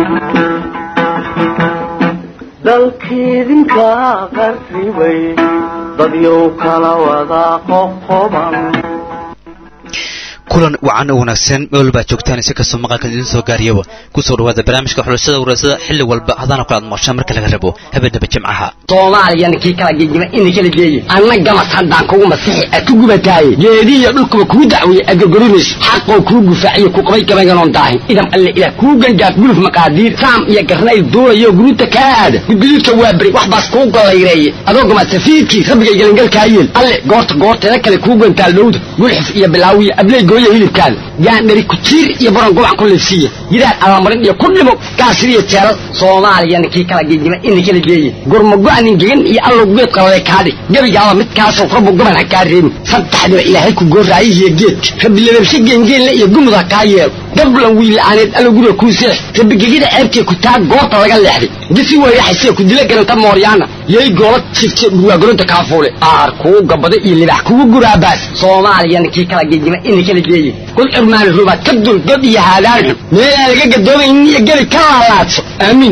dalkiidinka qarribay dadyow kala wada qoqoban kulan wacan oo wanaagsan meel baa joogtaan si kastoo maqalkan idiin soo gaariyaba kusoo dhawaada barnaamijka xulashada warasada xilli walba hadana kula ad maqshaan marka laga rabo habeenaba jimcaha soomaaliyana kii kala gegima ina kala geeye anna gamas haddaan kugu masixi aad ku gubataaye geedihiyo dhulkuba kuu dacweeye aad gorgorinayso xaqoo kuu gufaaciyo ku qabay gabayganon daahin idam alle ilaah kuu gangaaf guluf maqaadiir saam iyo garnayl duulayo guruuta kaa aada gudguduudka waa beri wax baas kuu gollayreeye adoo gamaad safiidkii rabbigay gelangalkaa yeel alle goorta goorteeda kale kuu gantaal dhowda gulxif iyo bilaawiyo abley gooya hilibkaada gaandhari kujiir iyo baron gobac ku leefsiiya yidaan alamarin iyo ku dhimo gaasir iyo jeelal soomaaliyana kii kala gegima ina kala geeye gurmago-anin gegan iyo allow geed qalale kaadhi gebigaaba midkaasoo rabbu goban ha kaa reebin saddexdiba ilaahay ku gooraayihiyo geedka rabbi lababshe geengeenle iyo gumud ha kaa yeelo gablan wiila'aaneed allow guriga kuu seex rabbi gegida ceebtee ku taa goorta laga leexday gisi wayraxasee ku dila garanta mooryaana yay goola jifte dhurwaagoronta kaafuule aar kuu gabada iyo libax kugu guraabaas soomaaliyana kii kala gegima ina kala geeye kul cirmaani rubaad ka dul god iyo haadaan xun meelaan laga gadoomaynin iyo gebi ka laalaadso aamiin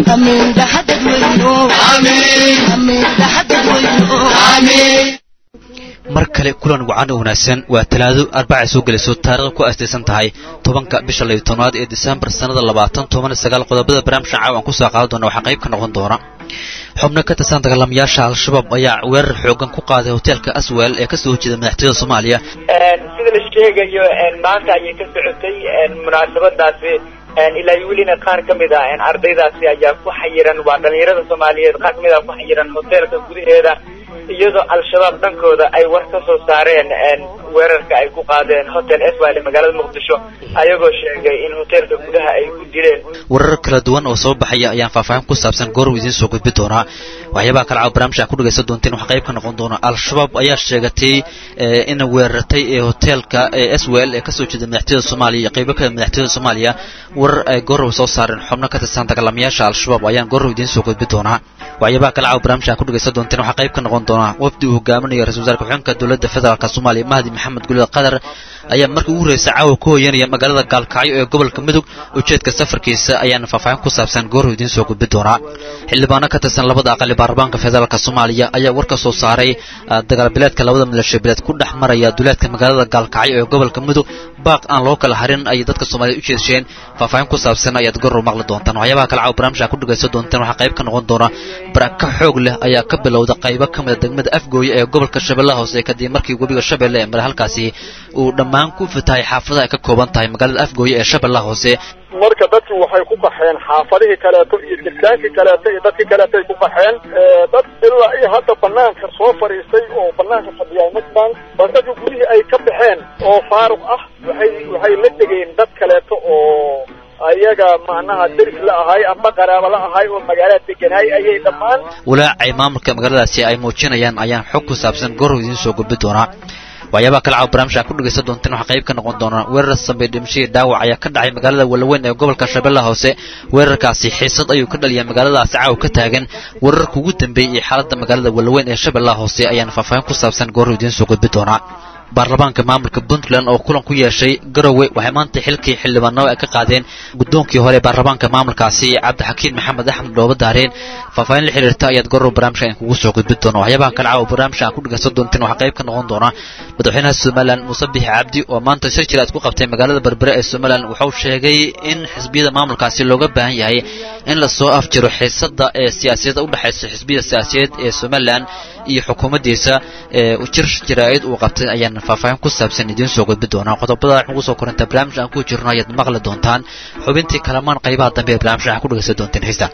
mar kale kulan wacan oo wanaagsan waa talaado arbacay soo gelayso taarikhda ku aastaysan tahay tobanka bisha layo tobnaad ee disembar sannada labaatan toban sagaal qodobada barnaamijka caawan kusoo qaadan doona waxaa qayb ka noqon doona xubno ka tirsan dagaalamayaasha al-shabaab ayaa weerar xoogan ku qaaday hoteelka aswel ee kasoo horjeeda madaxtooyada soomaaliya sida la sheegayo maanta ayay ka socotay munaasabadaasi ilaa welina qaar ka mid ah ardaydaasi ayaa ku xayiran waa dhalinyarada soomaaliyeed qaar kamid ah ku xayiran hoteelka gudaheeda iyadoo al-shabaab dhankooda ay war ka soo saareen weerarka ay ku qaadeen hotel eswal ee magaalada muqdisho ayagoo sheegay in hoteelka gudaha ay ku dileen warar kala duwan oo soo baxaya ayaan faahfaahin ku saabsan gooruu idiin soo gudbi doonaa waxyaabaha kale caawa barnaamijka ku dhagaysan doonteen waxaa qayb ka noqon doona al-shabaab ayaa sheegatay in weerartay ee hoteelka eswel ee kasoo jeeda madaxtooyada soomaaliya iyo qaybo kale madaxtooyada soomaaliya warar ay goorow soo saareen xubno ka tirsan dagaalamayaasha al-shabaab ayaan goorow idiin soo gudbi doonaa waxyaabaha kale caawa barnaamijka ku dhagaysan doonteen waxaa qayb ka noqon doona wafdi uu hogaaminayo ra-isul wasaarka xubinka dowladda federaalk soomaaliya mahdi maxamed gulida qatar ayaa markii ugu horreysay caawa ku hoyanaya magaalada gaalkacyo ee gobolka mudug ujeedka safarkiisa ayaana faahfaahin ku saabsan goorhu idiin soo gudbi doonaa xildhibaano ka tirsan labada aqali baarlamaanka federaalk soomaaliya ayaa war ka soo saaray dagaalbileedka labada milasho bileed ku dhex maraya duleedka magaalada gaalkacyo ee gobolka mudug baaq aan loo kala harin ayay dadka soomaaliyed u jeedsheen faahfaahin ku saabsan ayaad goorrow maqli doontaan waxyaabaha kale caawa barnaamijka ku dhagaysan doontaan waxaa qayb ka noqon doona baraka xoog leh ayaa ka bilowda qaybo ka mida degmada afgooye ee gobolka shabeellaha hoose kadib markii webiga shabeelle ee mare halkaasi uu dhammaan ku fitahay xaafadaha ay ka kooban tahay magaalada afgooye ee shabeellaha hoose marka dadkii waxay ku qaxeen xaafadihii kaleeto iyo jirkaankii kaleeto iyo dadkii kaleeto ay ku qaxeen dad ilaa iyo hadda banaanka soo fadhiistay oo banaanka fadhiyaa ma jiraan oo dadka gurihii ay ka baxeen oo faaruq ah waxay waxay la degeen dad kaleeto oo ayaga macnaha deris la ahay amba qaraabo la ahay oo magaalada deganaay ayay dhammaan walaacay maamulka magaaladaasi ay muujinayaan ayaan xog ku saabsan goorrow idiin soo gudbi doonaa waxyaabaha kale caawa barnaamijka ku dhagaysan doonteen waxaa qayb ka noqon doona weerar sambey dhimashadii dhaawac ayaa ka dhacay magaalada walaweyn ee gobolka shabeellaha hoose weerarkaasi xiisad ayuu ka dhaliyaa magaaladaasi caawa ka taagan weerarka ugu dambeeyey ee xaaladda magaalada walaweyn ee shabeellaha hoose ayaana faahfaahin ku saabsan goorrow idiin soo gudbi doonaa baarlamaanka maamulka puntland oo kulan ku yeeshay garowe waxay maanta xilkii xildhibaanada ay ka qaadeen guddoonkii hore baarlamaanka maamulkaasi cabdixakiin maxamed axmed dhooba daareen faahfaahin la xiriirta ayaad garow barnaamijka in kugu soo gudbin doona waxyaabaha kale caawa barnaamijka aan ku dhagaysan doonteen waxaa qayb ka noqon doona madaxweynaha somalilan muuse bixi cabdi oo maanta shir jir aad ku qabtay magaalada berbere ee somalilan wuxuu sheegay in xisbiyada maamulkaasi looga baahan yahay in lasoo afjiro xiisada ee siyaasiyada udhexaysa xisbiyada siyaasiyeed ee somalilan iyo xukuumaddiisa ee jir jaraa'id uu qabtay ayaan faahfaahin ku saabsan idiin soo gudbi doonaa qodobada waxaan ugu soo korinta barnaamij aan ku jirno ayaad maqli doontaan xubintii kalamaan qaybaha dambe ee barnaamij waxaan ku dhagaysan doonteen xiisa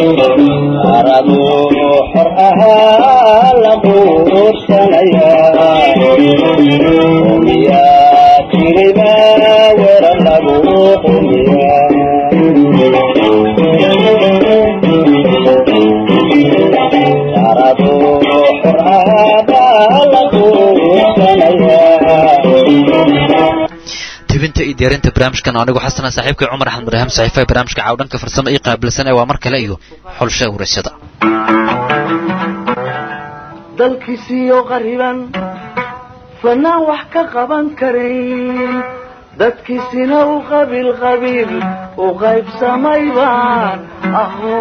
tibinta iyo diyaarinta barnaamijkan anigu xasana saaxiibkay cumar axmed maraham saxiifaha barnaamijka caawdhanka farsamo ii qaabilsan ee waa mar kale iyo xulsha waraysyada dalkiisiiyo qariban fanaan wax ka qaban karin dadkiisina u qabiil qabiil u qaybsamay baan aho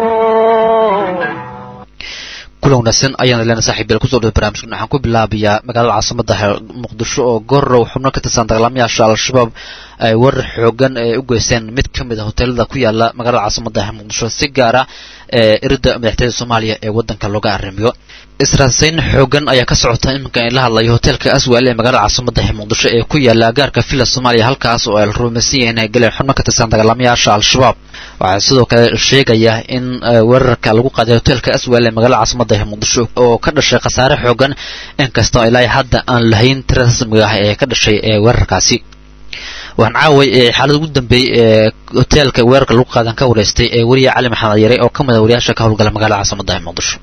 kulan wanaagsan ayaan leena saaxiibyal kusoo dhawa barnaamijkan waxaan ku bilaabayaa magaalada caasimada muqdisho oo gorow xubno ka tirsan dagaalamayaasha al-shabaab ay warar xoogan ee u geysteen mid ka mid a hoteelada ku yaala magaalada caasimada muqdisho si gaara ee irida madaxtooyada soomaaliya ee wadanka looga arrimiyo israasayn xoogan ayaa ka socota iminka in la hadlayo hoteelka aswal ee magaalada caasimada muqdisho ee ku yaala agaarka villa soomaaliya halkaas oo ay la rumaysan yahiin ay galeen xubno ka tirsan dagaalamayaasha al-shabaab waxaa sidoo kale sheegaya in weerarka lagu qaaday hoteelka aswal ee magaalada caasimada muqdisho oo ka dhashay khasaare xoogan inkastoo ilaa hadda aan lahayn tira rasmiga ah ee ka dhashay ee weerarkaasi waxaan caaway xaalada ugu dambeeyey ee hoteelka weerarka lagu qaadan ka wareystay ee weriya cali maxamed yare oo ka mid a wariyaasha ka howlgala magaalada caasimada muqdisho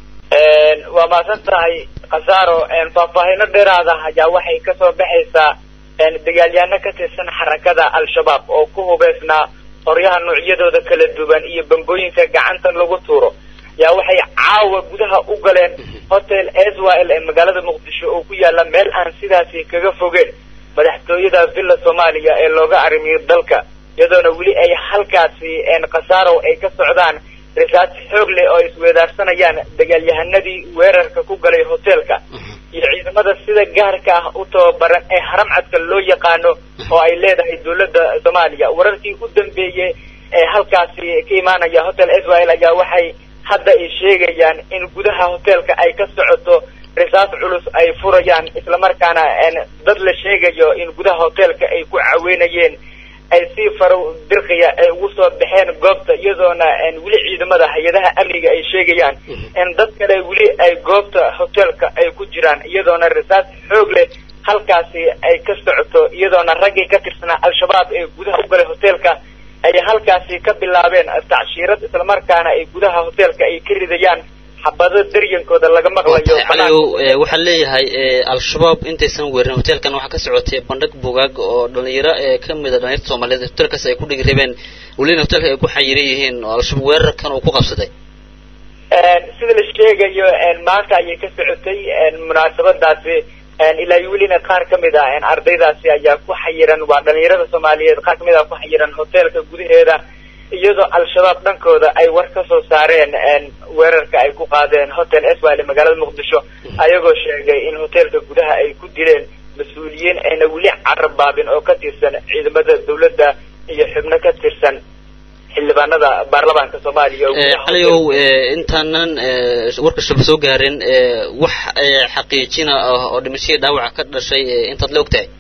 waa mahadsan tahay khasaaro faahfaahino dheeraada ayaa waxay kasoo baxaysaa dagaalyaano ka tirsan xarakada al-shabaab oo ku hubeysnaa qoryaha noocyadooda kala duwan iyo bambooyinka gacanta lagu tuuro yaa waxay caawa gudaha u galeen hotel swl ee magaalada muqdisho oo ku yaala meel aan sidaasi kaga fogeen madaxtooyada villa soomaaliya ee looga arrimiyo dalka iyadoona weli ay halkaasi khasaaro ay ka socdaan risaas xoog leh oo isweedaarsanayaan dagaalyahanadii weerarka ku galay hoteelka iyo ciidamada sida gaarka ah u tababaran ee haramcadka loo yaqaano oo ay leedahay dowladda soomaaliya wararkii u dambeeyey ee halkaasi ka imaanaya hotel swl ayaa waxay hadda ay sheegayaan in gudaha hoteelka ay ka socoto risaas culus ay furayaan islamarkaana dad la sheegayo in gudaha hoteelka ay ku caweynayeen ay si faro dirqiya ay ugu soo baxeen goobta iyadoona weli ciidamada hay-adaha amniga ay sheegayaan in dad kale weli ay goobta hoteelka ay ku jiraan iyadoona risaas xoog leh halkaasi ay ka socoto iyadoona raggii ka tirsanaa al-shabaab ee gudaha u galay hoteelka ay halkaasi ka bilaabeen tacshiirad islamarkaana ay gudaha hoteelka ay ka ridayaan xabado daryankooda laga maqlayo caliyow waxaa leeyahay al-shabaab intaysan weerin hoteelkan waxaa ka socotay bandhig bugaag oo dhalinyaro ee ka mid a dhalinyarta soomaaliyeed hoteelkaas ay ku dhigi rabeen welina hoteelka ay ku xayiran yihiin oo al-shabaab weerarkan uu ku qabsaday sida la sheegayo maanta ayay ka socotay munaasabadaasi ilaa welina qaar ka mid ah ardaydaasi ayaa ku xayiran waa dhalinyarada soomaaliyeed qaar kamid ah ku xayiran hoteelka gudaheeda iyadoo al-shabaab dhankooda ay war ka soo saareen weerarka ay ku qaadeen hotel swl magaalada muqdisho ayagoo sheegay in hoteelka gudaha ay ku dileen mas-uuliyiin ayna weli carabaabin oo ka tirsan ciidamada dawladda iyo xubno ka tirsan xildhibaanada baarlamaanka soomaaliya caliyow intaanan warka shaba soo gaarin wax xaqiijina ah oo dhimashadii dhaawaca ka dhashay intaad la ogtahay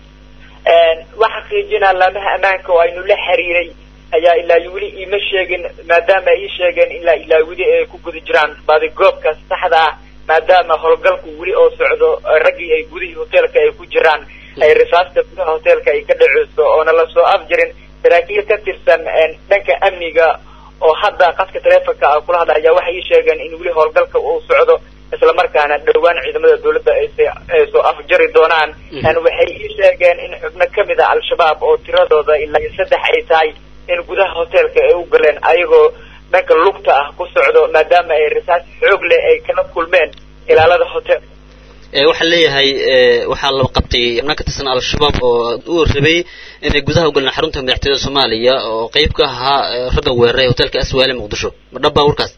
wax xaqiijina laamaha ammaanka oo aynu la xiriiray ayaa ilaa weli iima sheegin maadaama ay ii sheegeen ilaa ilaa weli ay ku guda jiraan baadigoobka saxda ah maadaama howlgalku weli oo socdo raggii ay gudihii hoteelka ay ku jiraan ay risaasta gudaha hoteelka ay ka dhaceyso oona lasoo afjirin saraakiil ka tirsan dhanka amniga oo hadda qadka taleefonka ah kula hadla ayaa waxay ii sheegeen in weli howlgalka uu socdo islamarkaana dhowaan ciidamada dawladda ay soo afjari doonaan waxay ii sheegeen in xubno kamid a al-shabaab oo tiradooda ilaa saddex ay tahay in gudaha hoteelka ay u galeen ayagoo dhanka lugta ah ku socdo maadaama ay risaas xoog leh ay kala kulmeen ilaalada hotel waxaa leeyahay waxaa la qabtay xubno ka tirsan al-shabaab oo u rabay inay gudaha ugaleen xarunta madaxtooyada soomaaliya oo qeyb ka ahaa ragga weeraray hoteelka aswaale muqdisho ma dhab baa warkaas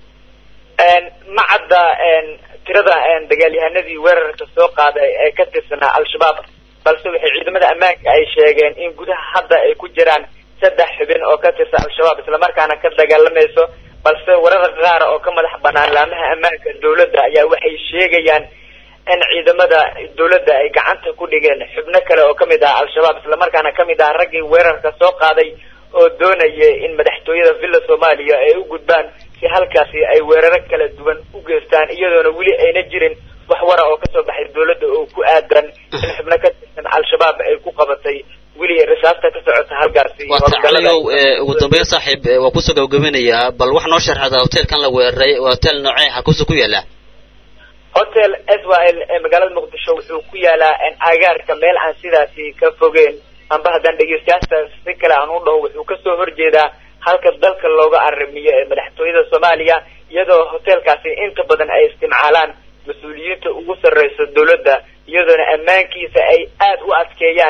ma cadda tirada dagaalyahanadii weerarka soo qaaday ee ka tirsanaa al-shabaab balse waxay ciidamada ammaanka ay sheegeen in gudaha hadda ay ku jiraan saddex xubin oo ka tirsan al-shabaab islamarkaana ka dagaalamayso balse warada qaar oo ka madax banaan laamaha ammaanka dawladda ayaa waxay sheegayaan in ciidamada dawladda ay gacanta ku dhigeen xubno kale oo kamid ah al-shabaab islamarkaana kamid ah raggii weerarka soo qaaday oo doonaya in madaxtooyada villa soomaaliya ay u gudbaan si halkaasi ay weeraro kala duwan u geystaan iyadoona weli ayna jirin wax wara oo kasoo baxay dawladda oo ku aadan in xubno ka tirsan al-shabaab ay ku qabatay weli risaasta ka socota halkaasi caliyow ugu dambeyn saaxiib waa kusoo gabagabanayaa bal wax noo sharxada hoteelkan la weeraray waa hotel noocee halkuusu ku yaala hotel swl ee magaalada muqdisho wuxuu ku yaalaa agaarka meel aan sidaasi ka fogeen amba haddaan dhegeystayaasha si kale aan u dhaho wuxuu kasoo horjeedaa halka dalka looga arrimiyo ee madaxtooyada soomaaliya iyadoo hoteelkaasi inta badan ay isticmaalaan mas-uuliyiinta ugu sarreysa dawladda iyadoona ammaankiisa ay aada u adkeeyaan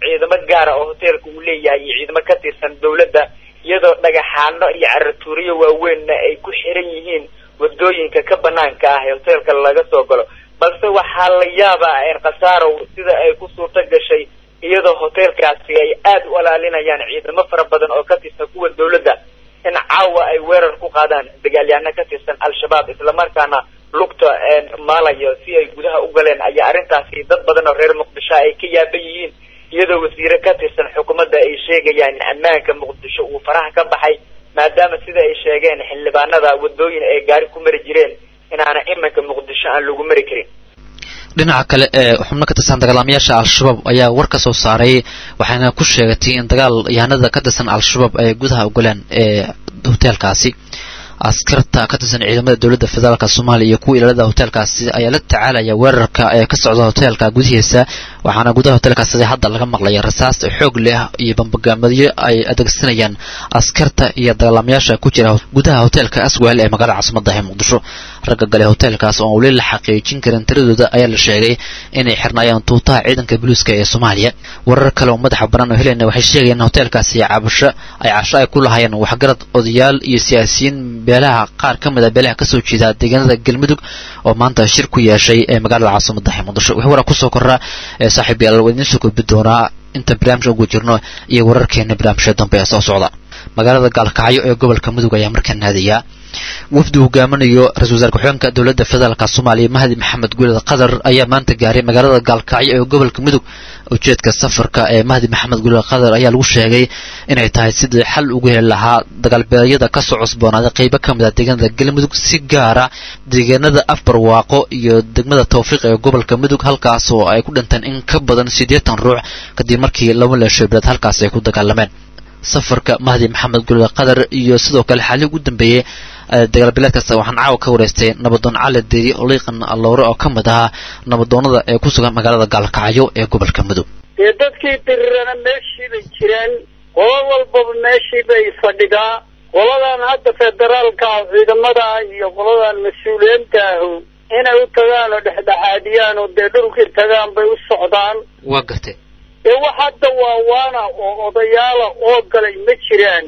ciidamo gaara oo hoteelka uu leeyahay iyo ciidamo ka tirsan dawladda iyadoo dhagaxaano iyo caratuuriyo waaweynna ay ku xiran yihiin wadooyinka ka banaanka ah ee hoteelka laga soo galo balse waxaa la yaabaa khasaarow sida ay ku suurto gashay iyadoo hoteelkaasi ay aada u alaalinayaan ciidamo fara badan oo ka tirsan kuwa dawladda in caawa ay weerar ku qaadaan dagaalyaano ka tirsan al-shabaab islamarkaana lugta maalayo si ay gudaha u galeen ayaa arrintaasi dad badan oo reer muqdisho ay ka yaaban yihiin iyadoo wasiire ka tirsan xukuumadda ay sheegayaan in ammaanka muqdisho uu faraha ka baxay maadaama sida ay sheegeen xildhibaanada wadooyin ay gaari ku mari jireen inaana iminka muqdisho aan lagu mari karin dhinaca kale ee xubno ka tirsan dagaalamayaasha al-shabaab ayaa war ka soo saaray waxayna ku sheegatay in dagaal yahanada ka tirsan al-shabaab ay gudaha ogolaan ee hoteelkaasi askarta ka tirsan ciidamada dowladda federaalk soomaaliya iyo kuwa ilaalada hoteelkaasi ayaa la tacaalaya weerarka ee ka socda hoteelka gudihiisa waxaana gudaha hoteelkaasi hadda laga maqlaya rasaas xoog leh iyo bambagaamadyo ay adeegsanayaan askarta iyo dagaalamayaasha ku jira gudaha hoteelka aswel ee magaalada caasimada ee muqdisho ragga gale hoteelkaas oo weli la xaqiijin karin tiradooda ayaa la sheegay inay xirnaayeen tuutaha ciidanka buluuska ee soomaaliya warar kale oo madaxa banaan oo helayna waxay sheegayeen in hoteelkaasi cabasho ay casho ay ku lahaayeen waxgarad odayaal iyo siyaasiyiin beelaha qaar ka mid a beelaha kasoo jeeda deegaanada galmudug oo maanta shir ku yeeshay ee magaalada caasimada ee muqdisho wixii warar kusoo korra ee saaxiib yaal waa idiin soo gudbi doonaa inta barnaamijka ugu jirno iyo wararkeena barnaamijka dambe ee soo socda magaalada gaalkacyo ee gobolka mudug ayaa markaa naadiyaa wafdi hogaaminayo ra-isul wasaar ku-xigeenka dowladda federaalk soomaaliya mahdi maxamed guuled qatar ayaa maanta gaaray magaalada gaalkacyo ee gobolka mudug ujeedka safarka ee mahdi maxamed guuled qatar ayaa lagu sheegay inay tahay sidii xal ugu heli lahaa dagaalbeedyada kasoo cusboonaaday qeybo ka mid a deegaanada galmudug si gaara deegaanada afbarwaaqo iyo degmada tawfiiq ee gobolka mudug halkaas oo ay ku dhinteen in ka badan siddeetan ruux kadib markii laba leesho bilaad halkaas ay ku dagaalameen safarka mahdi maxamed guuled qatar iyo sidoo kale xaalii ugu dambeeyey dagaalbileedkaas waxaan caawa ka wareystay nabadoon cali deeri oliiqan alowre oo ka mid ahaa nabadoonada ee ku sugan magaalada gaalkacyo ee gobolka mudug dee dadkii dirirana meeshii bay jireen qolo walbaba meeshii bay fadhidaa qoladan hadda federaalka ah ciidamada iyo qoladan mas-uuliyiinta ahu inay u tagaan oo dhexdhexaadiyaan oo dee dhulkii tagaan bay u socdaan waa gartay dee wax hadda waa waana oo odayaala oo galay ma jiraan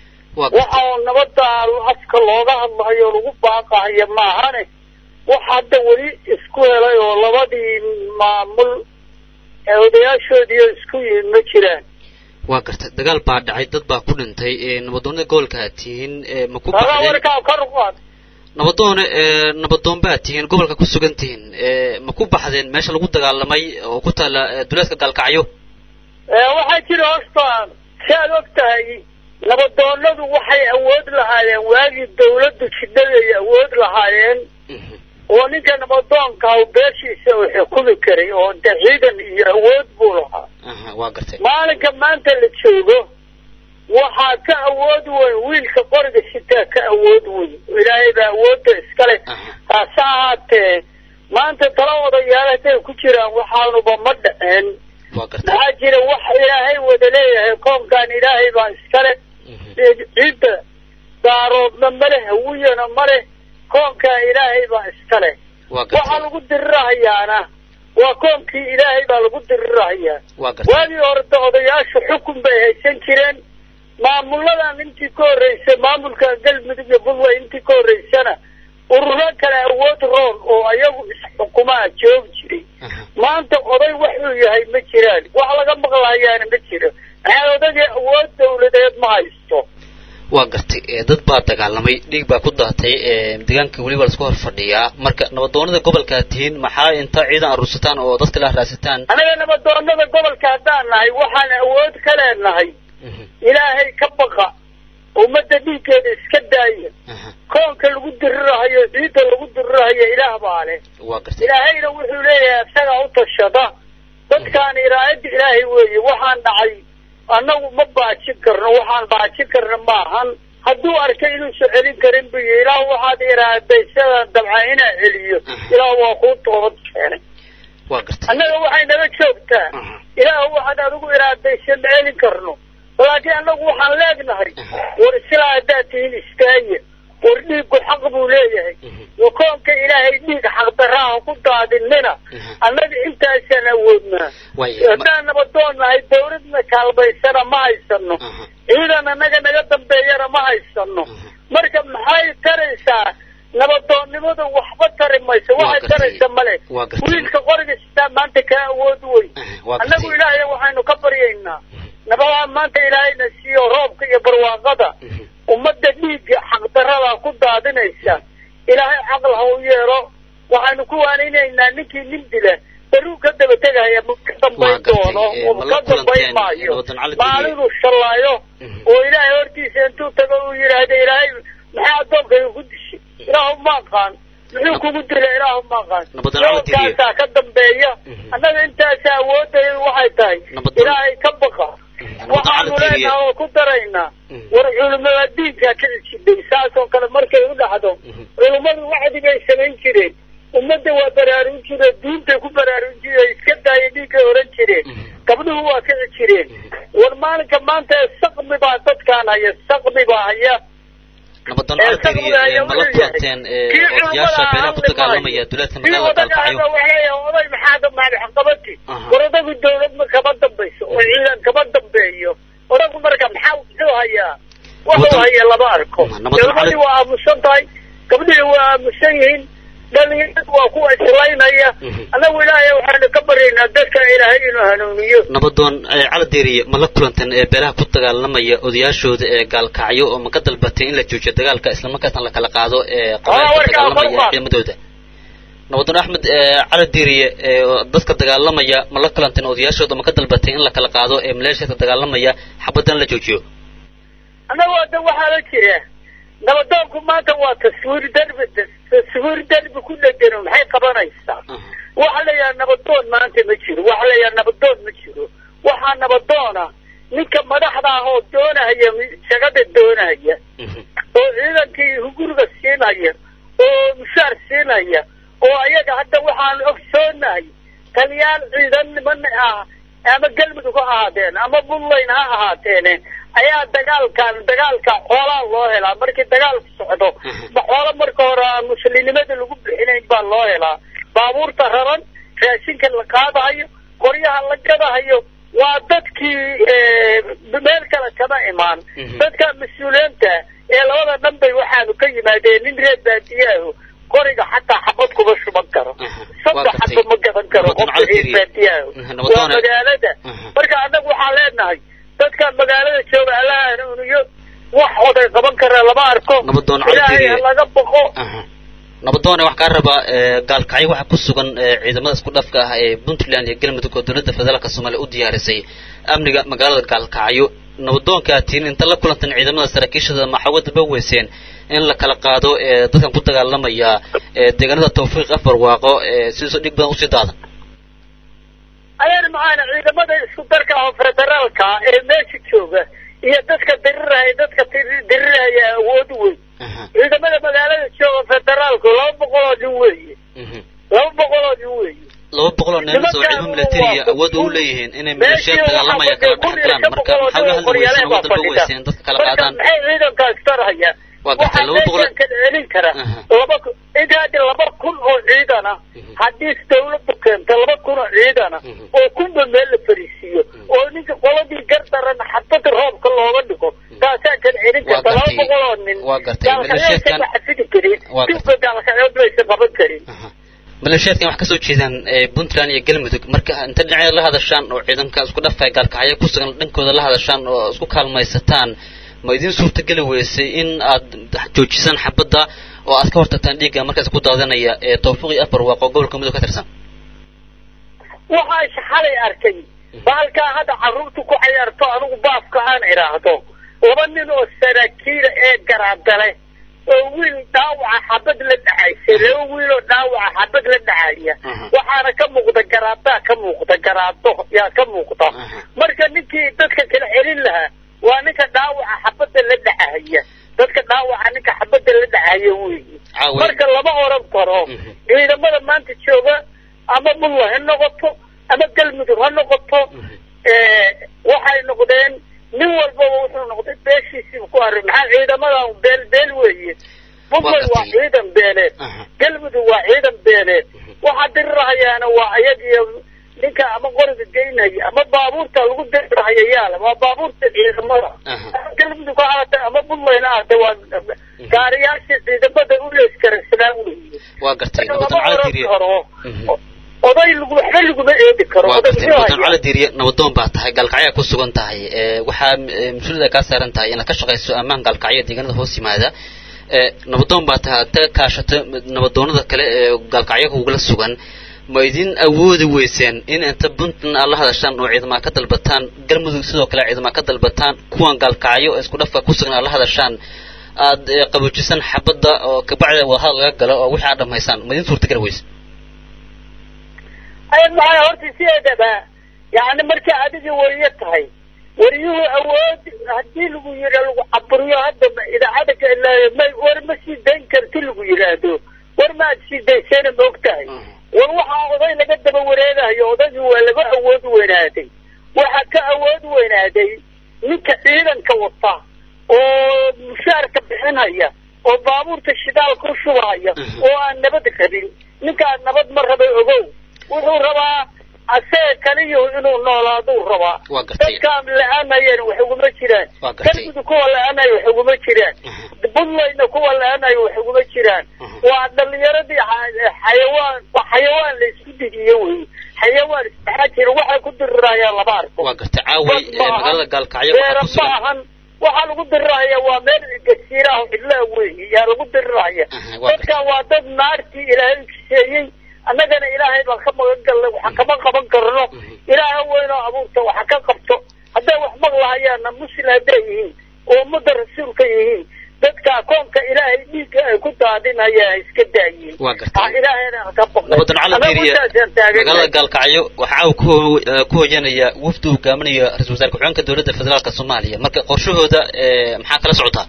waxa oo nabadda afka looga hadlahayo lagu baaqahayo maahane wax hadda weli isku helay oo labadii maamul ee odayaashoodiiyo isku yimid ma jiraan waa gartay dagaal baa dhacay dad baa ku dhintay nabadoonada gobolka aad tihiin ma ku tagaa warkaa kor u qaad nabadoone nabadoon baad tihiin gobolka ku sugan tihiin ma ku baxdeen meesha lagu dagaalamay oo ku taalla duleedka gaalkacyo waxaa jira horta si aad og tahay nabadoonadu waxay awood lahaayeen waagii dawladdu jidhaday awood lahaayeen oo ninka nabadoonka beeshiisa uu xukumi karay oo de ciidan iyo awood buu lahaa waa gartay maalinka maanta la joogo waxaa ka awood weyn wiilka qoriga sitaa ka awood weyn ilaahay baa awoodda iskale taase ahaatee maanta tala odayaal hadday ku jiraan waxaanuba ma dhaceen maxaa jira wax ilaahay wada leeyahay koonkan ilaahay baa iskale ciidda daaroodna male hawiyana male koonkaa ilaahay baa iskale waxaa lagu dirirahayaana waa koonkii ilaahay baa lagu dirirahayaa waagii horeta odayaashu xukun bay haysan jireen maamuladan intii ka horreysay maamulka galmudug iyo puntland intii ka horreysana ururo kale awood roon oo ayagu isxukumaa joogi jiray maanta oday wuxuu yahay ma jiraan wax laga maqlahayaana ma jiro maxaa odagii awood dawladeed ma haysto waa gartay dad baa dagaalamay dhiig baa ku daatay deegaanka weliba laisku hor fadhiyaa marka nabadoonada gobolkaa tihiin maxaa inta ciidan aruursataan oo dadka la raadsataan anaga nabadoonada gobolka haddaan nahay waxaan awood ka leenahay ilaahay ka baqa ummadda dhiiggeeda iska daaya koonka lagu dirirahayo ciidda lagu dirirahayo ilaah baa leh ilaahayna wuxuu leeyahay isagaa u tashada dadkaan iraayadda ilaahay weeye waxaan dhacay annagu ma baajin karno waxaan baajin karna maahan hadduu arkay inuusan celin karin bu yii ilaah waxaad iraaday sidaan dabca inaa celiyo ilaah waa kuu toobad keenay annaga waxay naga joogtaa ilaah waxaad adigu iraadaysan ma celin karno laakiin annagu waxaan leegnahay war islaa haddaad tihiin istaaya war dhiiggu xaq buu leeyahay wakoonka ilaahay dhiig xaqdaraaha ku daadinina annaga intaasaan awoodnaa haddaan nabadoon nahay dawladna kaalmaysana ma haysano ciidan annaga naga dambeeyana ma haysano marka maxay taraysaa nabadoonnimadu waxba tari mayso waxay taraysa male wiilka qoriga sitaa maanta kaa awood weyn annagu ilaahay waxaynu ka baryaynaa nabadaa maanta ilaahayna siiyo roobka iyo barwaaqada ummadda dhiigga xaqdarada ku daadinaysa ilaahay caql ha u yeelo waxaynu ku waaninaynaa ninkii nin dila baruu ka daba tegaya ma ka dambayn doono ka dambayn maayo maalinuu shallaayo oo ilaahay hortiisa intuu tago uu yidhaahda ilaahay maxaa addoonkayga ku dishay ilaahu ma aqaan muxuu kugu dila ilaahu ma aqaan yoolkaasaa ka dambeeya annaga intaasa awoodaya waxay tahay ilaahay ka baqa waxaanu leenaha oo ku daraynaa war culimada diinkaa ka cijidhay saasoo kale markay u dhacdo culimmadu wacdigay samayn jireen ummadda waa baraarun jireen diintay ku baraarun jireen iska daaya dhiiggay oran jireen gabdhuhu waa kici jireen war maalinka maanta saqmi baa dadkaan haya saqmi baa haya nabadoon caltiriye ma la kulanteen odayaasha beelaha ku dagaalamaya duleedka magaalada galkacayo oday maxaa maalixqabati war odagu dawlad ma kama dambayso oo ciidan kama dambeeyo odagu marka maxaa muxuu hayaa wuxuu haya lama arko dawladii waa aamusan tahay gabdhihii waa aamusan yihiin dhalinyaradu waa kuwa islaynaya annagu ilaahay waxaanu ka baryaynaa dadka ilaahay inuu hanuuniyo nabadoon caldeeriye ma la kulanteen ee beelaha ku dagaalamaya odayaashooda ee gaalkacyo oo ma ka dalbatay in la joojiyo dagaalka islamarkaasna la kala qaado ee qabailka dagaalamaya ciidamadooda nabadoon axmed caldeeriye dadka dagaalamaya ma la kulanteen odayaashooda ma ka dalbatay in la kala qaado ee maleeshiyadka dagaalamaya xabadan la joojiyo annagu hadda waxaa la jira nabadoonku maanta waa taswiir derbi taswiir derbi ku dhegano maxay qabanaysaa waxa la yidhaha nabadoon maanta ma jiro waxa la yidhaha nabadoon ma jiro waxaa nabadoona ninka madaxda ah oo doonahaya shagada doonahaya oo ciidankii huguriga siinaya oo mushaar siinaya oo ayaga hadda waxaanu ogsoonahay taliyaal ciidan niman ah ama galmudug ha ahaadeen ama buntland ha ahaateene ayaa dagaalkan dagaalka xoolaa loo helaa markii dagaalku socdo ma xoolo marka hore aan muslimnimada lagu bixinayn baa loo helaa baabuurta raran raashinka la qaadahayo qoryaha la gadahayo waa dadkii meel kale kama imaan dadka mas-uuliyiinta ee labada dhan bay waxaanu ka yimaadeen nin reer baadiyaaho qoriga xataa xabad kuma shuban karo saddex xaba ma gadan karo qofka reer baadiyaaho waa magaalada marka annagu waxaan leenahay dadka magaalada jooga allaha hanuuniyo wax oday qaban kara lama arko ilaahay ha laga boqo nabadoone wax kaa rabaa gaalkacyo waxaa ku sugan ciidamada isku dhafka ah ee puntland iyo galmudug oo dowladda federaalka soomaaliya u diyaarisay amniga magaalada gaalkacyo nabadoonka tiin inta la kulantan ciidamada saraakiishada maxaa daba weyseen in la kala qaado dadkan ku dagaalamaya deegaanada tawfiiq afar waaqo sidiisoo dhig badan usii daadan ayaan macaana ciidamada isku darka oo federaalka ee meesha jooga iyo dadka diriraya dadka diriraya awood weyn ciidamada magaalada jooga federaalku laba boqol oo nin weeye laba boqol oo nin weeye laba boqol oo nin oo ciidamo militariya awood u leeyihiin inay maleeshiyad dagaalamaya kala dhex galaan marka maxaa la hadli weyseen waddan ba weyseen dadka kala qaadaan maxay ciidankaas tarhaya waa gartay laba boqol kan celin kara laba intaadi laba kun oo ciidana haddii dawladdu keento laba kun oo ciidana oo kunba meel la fariisiiyo oo ninka qoladii gardaran xabada roobka looga dhigo taasaa kan celin karta laba boqol oo nin gaalkacyoodka ma xafidi karin dibka gaalkacyood maysa qaban karin maleeshiyaadkan wax kasoo jeedaan puntland iyo galmudug marka inta dhinaceeda la hadashaan oo ciidanka isku dhafka gaalkacyo ku sugan dhankooda la hadashaan oo isku kaalmaysataan ma idin suurtageli weysay in aad joojisaan xabadda oo aad ka hortagtaan dhiigga markaas ku daadanaya ee tawfiiqii afar waaqo gobolka mudug ka tirsan waxaa xalay arkay baalkaa hadda carruurtu ku cayaarto anigu baafka aan idhaahdo laba nin oo saraakiila ee garaadale oo wiil dhaawaca xabad la dhacaysa laba wiil oo dhaawaca xabad la dhacaya waxaana ka muuqda garaadaa ka muuqda garaado yaa ka muuqda marka ninkii dadka kala celin lahaa waa ninka dhaawaca xabadda la dhacahaya dadka dhaawaca ninka xabadda la dhacaya weyi marka lama oran karo ciidamada maanta jooga ama bulla ha noqoto ama galmudug ha noqoto waxay noqdeen nin walbaba wuxuu noqday beeshiisiiba ku array maxaa ciidamadan beel beel weeye puntland waa ciidan beeleed galmudug waa ciidan beeleed waxa dirirahayaana waa ayagiyo ninka ama qoriga geynaya ama baabuurta lagu dirirahayo yaala waa baabuurta ciidamada galmudug ha ahaatee ama puntland ha ahaatee waa gaariyaasha ciidamada u leeskaraysanaa weeye waa gartay lama nabadoon cali oran diiriye karo oday lagu waxba laguma eedi karo waa oday gartay muxuu nabadoon hayaa cali diiriye nabadoon baa tahay gaalkacyaa ku sugan tahay ee, waxaa ee, mas-uuliyadda kaa saaran tahay inaad ka shaqayso ammaan gaalkacyo deegaanada hoos yimaada ee, nabadoon baa tahay aad ka kaashato nabadoonada kale ee gaalkacyo kugula sugan ma idin awoodi weyseen in inta puntland aad la hadashaan oo ciidamada ka dalbataan galmudug sidoo kale ciidamada ka dalbataan kuwan gaalkacyo ee isku dhafka ku sugan aad la hadashaan aad ee, qaboojisaan xabadda oo kabacdi wadahadal laga galo oo wixii aad dhamaysaan ma idin suurtagali weyse ay maxay horta sideedaba yani markii adiga weriye tahay weriyuhu awood haddii lagu yidha lagu caburiyo hadda ma- idaacada ka- la- ma war ma sii dayn karti lagu yidhaahdo war ma aad sii dayseena ma og tahay war waxaa oday laga daba wareegayo odaygii waa laga awood weynaaday waxaa ka awood weynaaday ninka ciidanka wata oo mushaarka bixinaya oo baabuurta shidaalka u shubahaya oo aan nabad rabin ninkaan nabad ma rabay ogow wuxuu rabaa asee kaliyo inuu noolaaduu rabaa Waa gartay. dadkaan la-aanayeen wax uguma jiraan Waa gartay. galmudug kuwa la-aanaya wax uguma jiraan buntlandna kuwa la-aanaya wax uguma jiraan waa dhalinyaradii xa- xayawaan waa xayawaan la isku didiyo wey xayawaan isdhexaa jira waxay ku dirirayaan lama arko waa gartay caaway Dad ee, maahan, magaalada gaalkacyo beera waxaa ku sugan maahan waxaa lagu diriraya waa meel gasiiraha cidlaa weeye yaa lagu diriraya Aha, waa dadkan waa dad naartii ilaahay ukiseeyey annagana ilaahay baan ka magan galnay waxa kama qaban karno ilaaha weynoo abuurta waxa ka qabto hadday wax maqlahayaanna muslim hadday yihiin oo ummadda rasuulka yihiin dadka akoonka ilaahay dhiigga ay ku daadinayaan iska daayiin Waa gartay. Ha ilaahayna ha ka baqay nabadoon cali Anagu diiriye intaasaan taagannahay. magaalada gaalkacyo waxaa caawa ku ho- ee, ku hoyanaya wafdi uu hogaaminaya ra-iisul wasaare ku-xigeenka dowladda federaalka soomaaliya marka qorshahooda ee, maxaa kala socotaa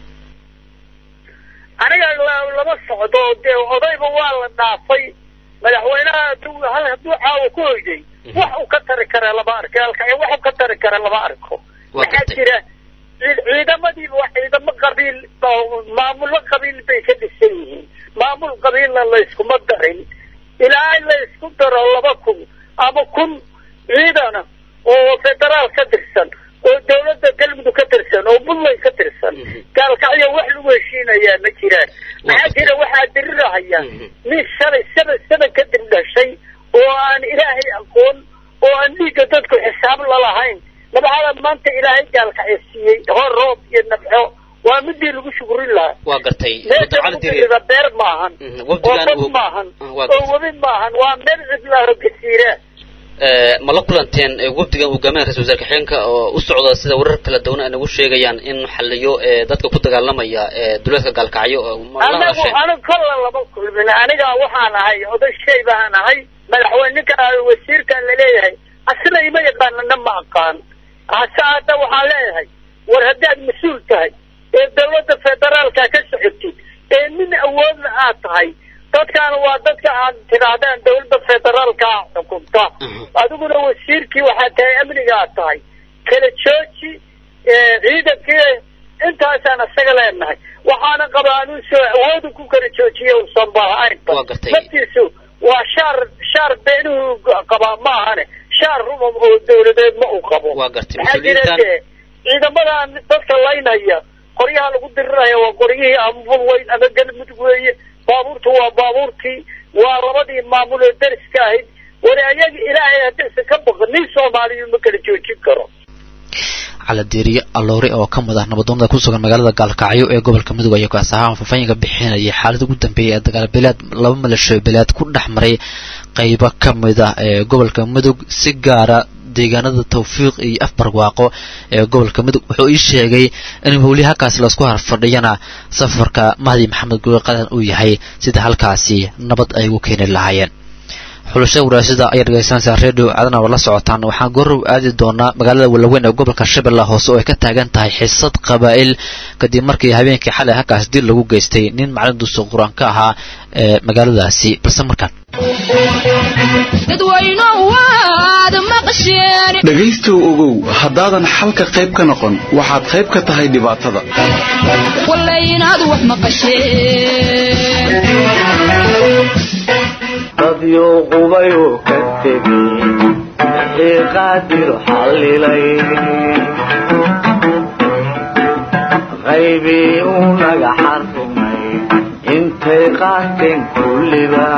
aniga la- lama socdo dee odayba waa la dhaafay madaxweynaha hadduu hal hadduu caawa ku hoyday wax uu ka tari kara lama arko halka wax uu ka tari kara lama arko Waa maxaa gartay. jira ciid- ciidamadiiba waa ciidamo qabiil oo maamulo qabiil bay ka dhisan yihiin maamul qabiilna layskuma darin ilaa in la isku daro laba kun ama kun ciidana oo federaal ka tirsan oo dawladda galmudug ka tirsan oo puntland ka tirsan gaalkacyo wax lagu heshiinayaa ma jiraan maxaa jira waxaa dirirahaya nin shalay saba saba kadib dhashay oo aan ilaahay aqoon oo aan dhiigga dadku xisaab lalahayn nabcada maanta ilaahay gaalkacyo siiyey hor roob iyo nabco waa midii lagu shukurin lahaa waa gartay meesha nabadoon cali lagu diiriye dirida beer maahan Mhm, oo wafdigan bad uu- maahan Ah, waa oo gartay. webi maahan waa meel cidlaaho gasiira Ee, ma la kulanteen ee, wafdigan hogaaminaya ra-isul wasaare ku-xigeenka oo u socda sida warar kala duwan ay nagu sheegayaan in xaliyo ee, dadka ku dagaalamaya ee, duleedka gaalkacyo oo ma la anagu hadasheen aniga kolla lama kulmin aniga waxaan ahay oday shay baan ahay madaxweyne ninka wasiirkan laleeyahay asna ima yaqaanana ma aqaan hase hadda waxaan leeyahay war haddaad mas-uul tahay ee dawladda federaalka ka socotid ee nin awoodna aad tahay dadkan waa dadka aad tidhaahdaan dawladda federaalka xukunta adiguna wasiirkii waxaad tahay amniga aad tahay kala jooji ee, ciidankii intaasaan isaga leenahay waxaana qabaa anuu soo awoodu ku kala joojiye uusan bahaynba Waa gartay. naftiisu waa shaar shaar beenuhu qabaa ma ahane shaar rumam oo dawladeed ma uu qabo Waa gartay. maxaa jira Mas-uuliyiintan- dee ciidamadan dadka laynaya qoryaha lagu diriraya waa qoryihii ama bulweyn ama galmudug weeye baabuurtu waa baabuurtii waa labadii maamul oo deriska ahayd wari ayaga ilaahay haddaysan ka baqin nin soomaaliyu ma kala joojin karo cali diiriye alloore oo ka mid ah nabadoonada ku sugan magaalada gaalkacyo ee gobolka mudug ayaa kaas ahaan faahfaahinka bixinayay xaalada ugu dambeeyay ee dagaal beeleed laba maleeshiyo beeleed ku dhex maray qaybo ka mid ah ee gobolka mudug si gaara deegaanada tawfiiq iyo afbarwaaqo ee gobolka mudug wuxuu ii sheegay in howli halkaasi laisku harfadhiyana safarka mahdi maxamed guure qadan uu yahay sida halkaasi nabad ay ugu keeni lahaayeen xulasha waraasada ayaa dhegeysanaysaa redio cadana oo la socotaan waxaan goorow aadi doonaa magaalada walaweyn ee gobolka shabeella hoose oo ay ka taagan tahay xisad qabaa'il kadib markii habeenkii xalay halkaas dil lagu geystay nin macalin duusa qur-aan ka ahaa ee magaaladaasi balse markaan dhegaystow ogow haddaadan xalka qayb ka noqon waxaad qayb ka tahay dhibaatada dadyo qubayuu ka tegey wixii qaadir xallilay qaybii uu naga xarrimay intay qaateen kulliba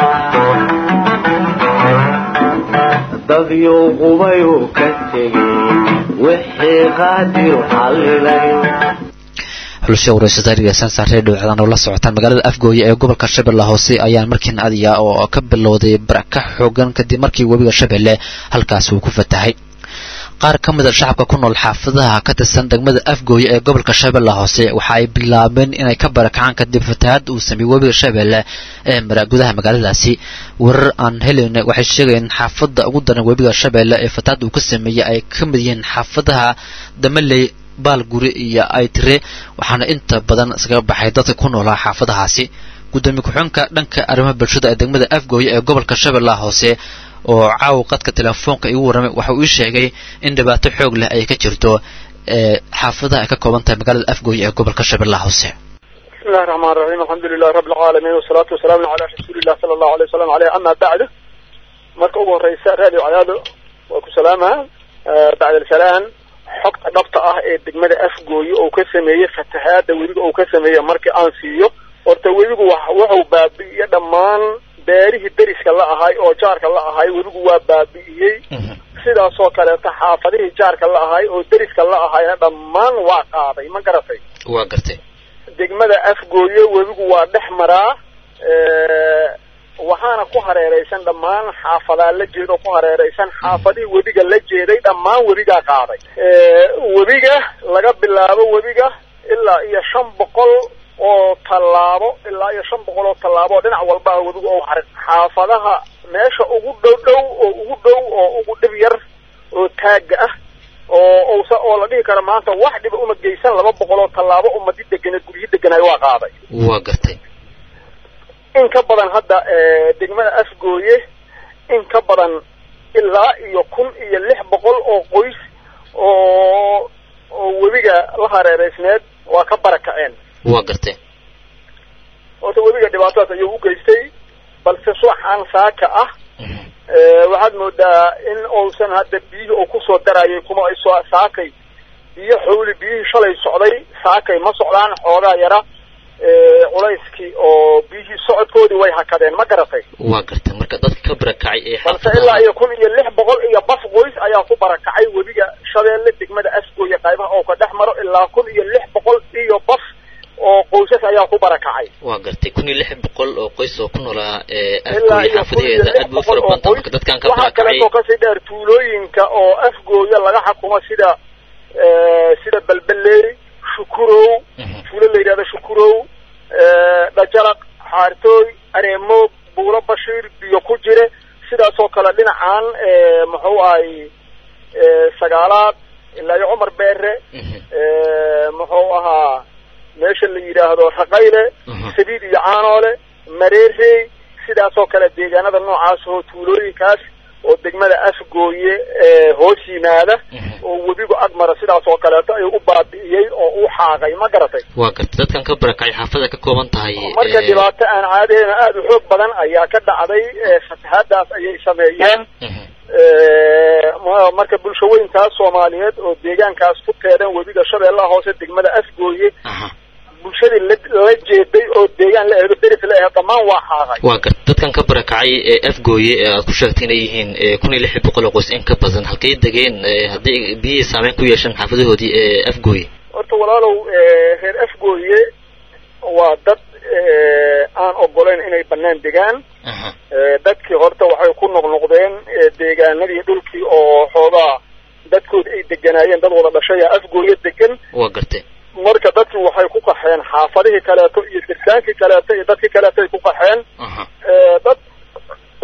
dadyo qubayuu ka tegey wixii qaadir xallilay xulusha wareysata dhegeysanaysaa redio cadaan oo la socotaan magaalada afgooye ee gobolka shabeelle hoose ayaan markiina adiya oo ka bilowday baraka xoogan kadib markii webiga shabeelle halkaas uu ku fatahay qaar ka mid a shacabka ku nool xaafadaha ka tirsan degmada afgooye ee gobolka shabeelle hoose waxa ay bilaabeen inay ka barakacaan kadib fatahaad uu sameeyey webiga shabeelle ee mara gudaha magaaladaasi warar aan helayna waxay sheegayeen xaafadda ugu daran webiga shabeelle ee fatahaad uu ka sameeyey ay ka mid yihiin xaafadaha damaley baalguri iyo aytire waxaana inta badan iskaga baxay dadka ku noolaa xaafadahaasi gudoomiye ku-xigeenka dhanka arrimaha bulshada ee degmada afgooye ee gobolka shabeellaha hoose oo caawa qadka telefoonka igu warramay waxa uu ii sheegay in dhibaato xoog leh ay ka jirto ee xaafadaha ay ka kooban tahay magaalada afgooye ee gobolka shabeellaha hoose بسم الله الرحمن الرحيم الحمد لله رب العالمين والصلاة والسلام على رسول الله صلى الله عليه وسلم عليه أما بعد marka ugu horeysa radio cadaado waa ku salaamaha bacd alsalaan xogta dhabta ah ee degmada afgooye oo ka sameeyey fatahaada webiga oo ka sameeyey markii aan siiyo horta webigu wuxuu baabi'iyey dhammaan beerihii deriska la ahay oo jaarka la ahay webigu waa baabi'iyey sidaasoo kaleeto xaafadihii jaarka la ahay oo deriska la ahayna dhammaan waa qaaday ma garatay waa gartay degmada afgooye webigu waa dhex maraa waxaana ku hareeraysan dhammaan xaafadaa la jeed oo ku hareeraysan xaafadihii webiga la jeeday dhammaan webigaa qaaday webiga laga bilaabo webiga ilaa iyo shan boqol oo tallaabo ilaa iyo shan boqol oo tallaabo oo dhinac walba ah webiga oo harin xaafadaha meesha ugu dhow dhow oo ugu dhow oo ugu dhib yar oo taagga ah oo usa oo la dhihi karo maanta wax dhiba uma geysan laba boqol oo tallaabo umadi deganeed guryo deganaay waa qaaday waa gartay in ka badan hadda degmada afgooye in ka badan ilaa iyo kun iyo lix boqol oo qoys oo oo webiga la hareereysneed waa ka barakaceen waa gartay horta webiga dhibaatadaas ayuu u geystay balse subaxaan saaka ah waxaad moodaa in uusan hadda biyihii uu kusoo darayay kuma ay soo saakay biyo xawli biyihii shalay socday saakay ma socdaan xoogaa yara culayskii oo biyihii socodkoodii way hakadeen ma garatay waa gartay marka dadka ka barakacay ee balse ilaa iyo kun iyo lix boqol iyo baf qoys ayaa ku barakacay webiga shabeelle degmada asgooye qaybaha oo ka dhex maro ilaa kun iyo lix boqol iyo baf oo qoysas ayaa ku barakacay waa gartay kun iyo lix boqol oo qoys oo ku noolaa ilaa afgooye iyo kun iyo xaafadeeda lix aad buu boqol fara oo badanta qoys marka dadkan ka waxaa barakacay kaleetoo kasii dheer tuulooyinka oo afgooye laga xukumo sida sida balbaleeri shukurow tuulo la yidhahdo shukurow dhajalaq xaartooy areemoog buulo bashiir biyo ku jire sidaasoo kale dhinacan muxuu ahay sagaalaad ilaa iyo cumar beere muxuu ahaa meesha la yidhaahdo raqayle sabiid iyo caanoole mareerey sidaasoo kale deegaanada noocaas oo tuulooyinkaas oo degmada afgooye hoos yimaada oo webigu agmara sidaas oo kaleeto ayuu u baabi'iyey oo u xaaqay ma garatay waa gartay dadkan ka barakacay xaafada ka kooban tahay marka ee, dhibaato aan caadeyna aada u xoog badan ayaa ka dhacday fatahaadaas ayay sameeyeen ma- marka bulshaweynkaas soomaaliyeed oo deegaankaas ku teedan webiga shabeellaha hoose degmada afgooye bulshadii la la jeeday oo deegaan la eedo deris la eedo dhammaan waa xaaqay waa gartay dadkan ka barakacay ee afgooye ee aad ku sheegtay inay yihiin ee, kun iyo lix boqol oo qoys in ka badan halkay degeen ee, haddii biyihii saameyn ku yeeshaan xaafadahoodii ee afgooye horta walaalow reer afgooye waa dad aan ogolayn inay banaan degaan dadkii horta waxay ku noqnoqdeen deegaanadii dhulkii oo xoogaa dadkoodi ay deganaayeen dad wada dhashaya afgooye degan waa gartay marka dadkii waxay ku qaxeen xaafadihii kaleeto iyo dirsaankii kaleeto iyo dadkii kaleeto ay ku qaxeen dad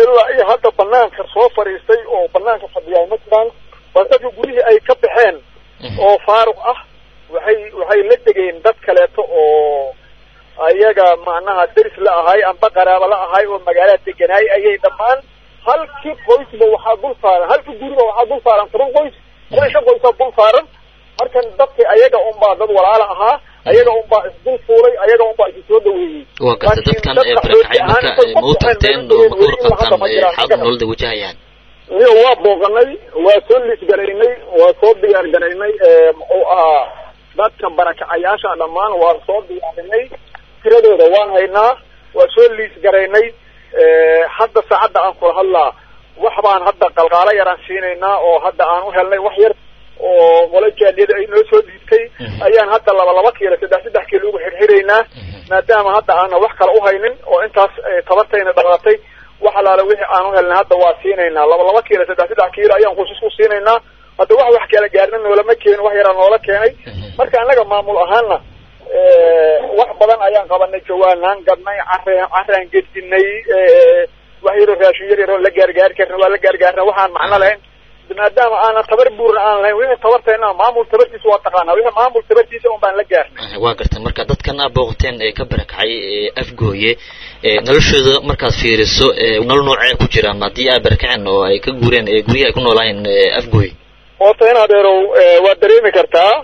ilaa iyo hadda banaanka soo fadhiistay oo banaanka fadhiyaa ma jiraan bal dadka gurihii ay ka baxeen oo faaruq ah waxay waxay la degeen dad kaleeto oo ayaga macnaha deris la ahay amba qaraabo la ahay oo magaalada deganaay ayay dhammaan halkii qoysba waxaa dul saaran halkii guriba waxaa dul saaran toban qoys toban shan qoysaa dul saaran markan dadki ayaga unbaa dad walaala ahaa ayaga unbaa isdul fuulay ayaga unbaa isu soo dhaweeyey waa garta dadkan ee barakacay marka ma u tagteen oo ma ka warqabtaan xaalada noloda wajahayaan iyo waa booqanay waa soo liisgaraynay waa soo diyaar garaynay muxuu ahaa dadka barakacayaasha dhammaan waa soo diyaarinay tiradooda waan haynaa waa soo liis garaynay hadda saacadda aan kula hadlaa wax baan hadda qalqaalo yaraan siinaynaa oo hadda aan u helnay wax yar oo molajaaliyada ay noo soo dhiibtay ayaan hadda laba laba kiilo saddex saddex kiilo ugu xirxiraynaa maadaama hadda aana wax kale uhaynin oo intaas tabartayna dhamaatay wax alaala wixii aan u helnay hadda waa siinaynaa laba laba kiilo saddex saddex kiilo ayaan qoysas ku siinaynaa hadda wax wax kala gaarna noolama keenin wax yaraa noola keenay marka annaga maamul ahaana wax badan ayaan qabanay jawaanaan gadnay careen caraan gedinay wax yaroo raashin yar yaroo la gaargaari karna waa la gaargaarna waxaan macno lahayn maadaama aanan tabar buurna aan lahayn wixii tabarteena maamul tabartiisa waa taqaanaa wixii maamul tabartiisa un baan la gaarnay waa garta marka dadkan aa booqateen ee ka barakacay ee afgooye noloshooda markaad fiiriso nolol noocee ku jiraan haddii ay barakaceen oo ay ka guureen ee guryaha ay ku noolaayeen afgooye horta in adeerow waad dareemi kartaa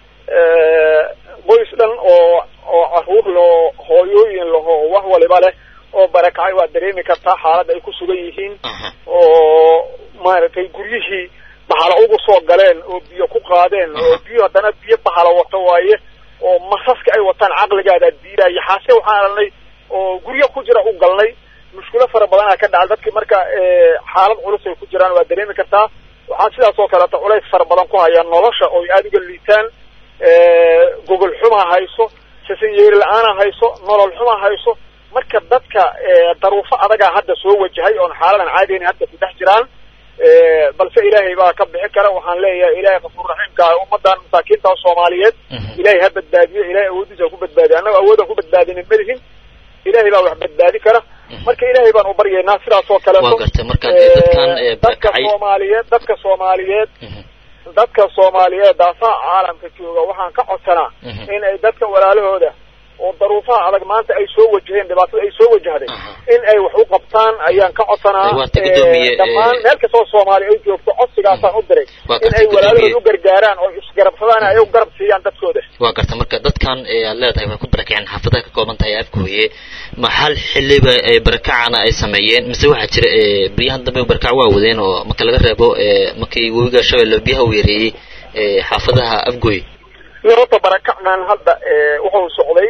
qoys dhan oo oo caruur loo hooyooyin laho wax waliba leh oo barakacay waad dareemi kartaa xaalad ay ku sugan yihiin oo maaragtay guryihii bahalo ugu soo galeen oo biyo ku qaadeen oo biyo haddana biyo bahalo wato waaye oo masaska ay wataan caqligaada diidaya xaase waxaan arnay oo guryo ku jira u galnay mushkilo fara badanaa ka dhacay dadki marka xaalad culus ay ku jiraan waad dareemi kartaa waxaa sidaas oo kaleeto culays fara badan ku hayaan nolosha oo ay aada uga liitaan gogol xuma hayso sasanyeeri la-aana hayso nolol xuma hayso marka dadka daruufo adagaa hadda soo wajahay oon xaaladan caadiyn hadda ku dhex jiraan balse ilaahay baa ka bixi kara waxaan leeyahay ilaahay kafuur raxiimka ah ummadan masaakiinta soomaaliyeed ilaahay ha badbaadiyo ilahay awoodiisa ha ku badbaadiyo annaga awoodaan ku badbaadinin malihin ilaahay baa wax badbaadi kara marka ilaahay baan u baryaynaa sidaas oo kaleeto waa gartay marka dadkan dadka soomaaliyeed dadka soomaaliyeed dadka soomaaliyeed daafaha caalamka jooga waxaan ka codsanaa in ay dadka walaalahooda oo daruufaha adag maanta ay soo wajaheen dhibaatada ay soo wajahday in ay wax u qabtaan ayaan ka codsanaa dhammaan meel kastoo soomaaliya ay joogto codsigaasaan u diray in ay walaalahooda u gargaaraan oo isgarabsadaan ay u garab siiyaan dadkooda waa garta marka dadkan aad leedahay way ku barakaceen xaafadaha ka kooban tahay afkooye ma hal xiliba barakacana ay sameeyeen mise waxaa jira baryahan dambe barakac waa wadeen oo marka laga reebo markii webiga shabeelle biyaha u yareeyey xaafadaha afgooye horta barakacnan hadda wuxuu socday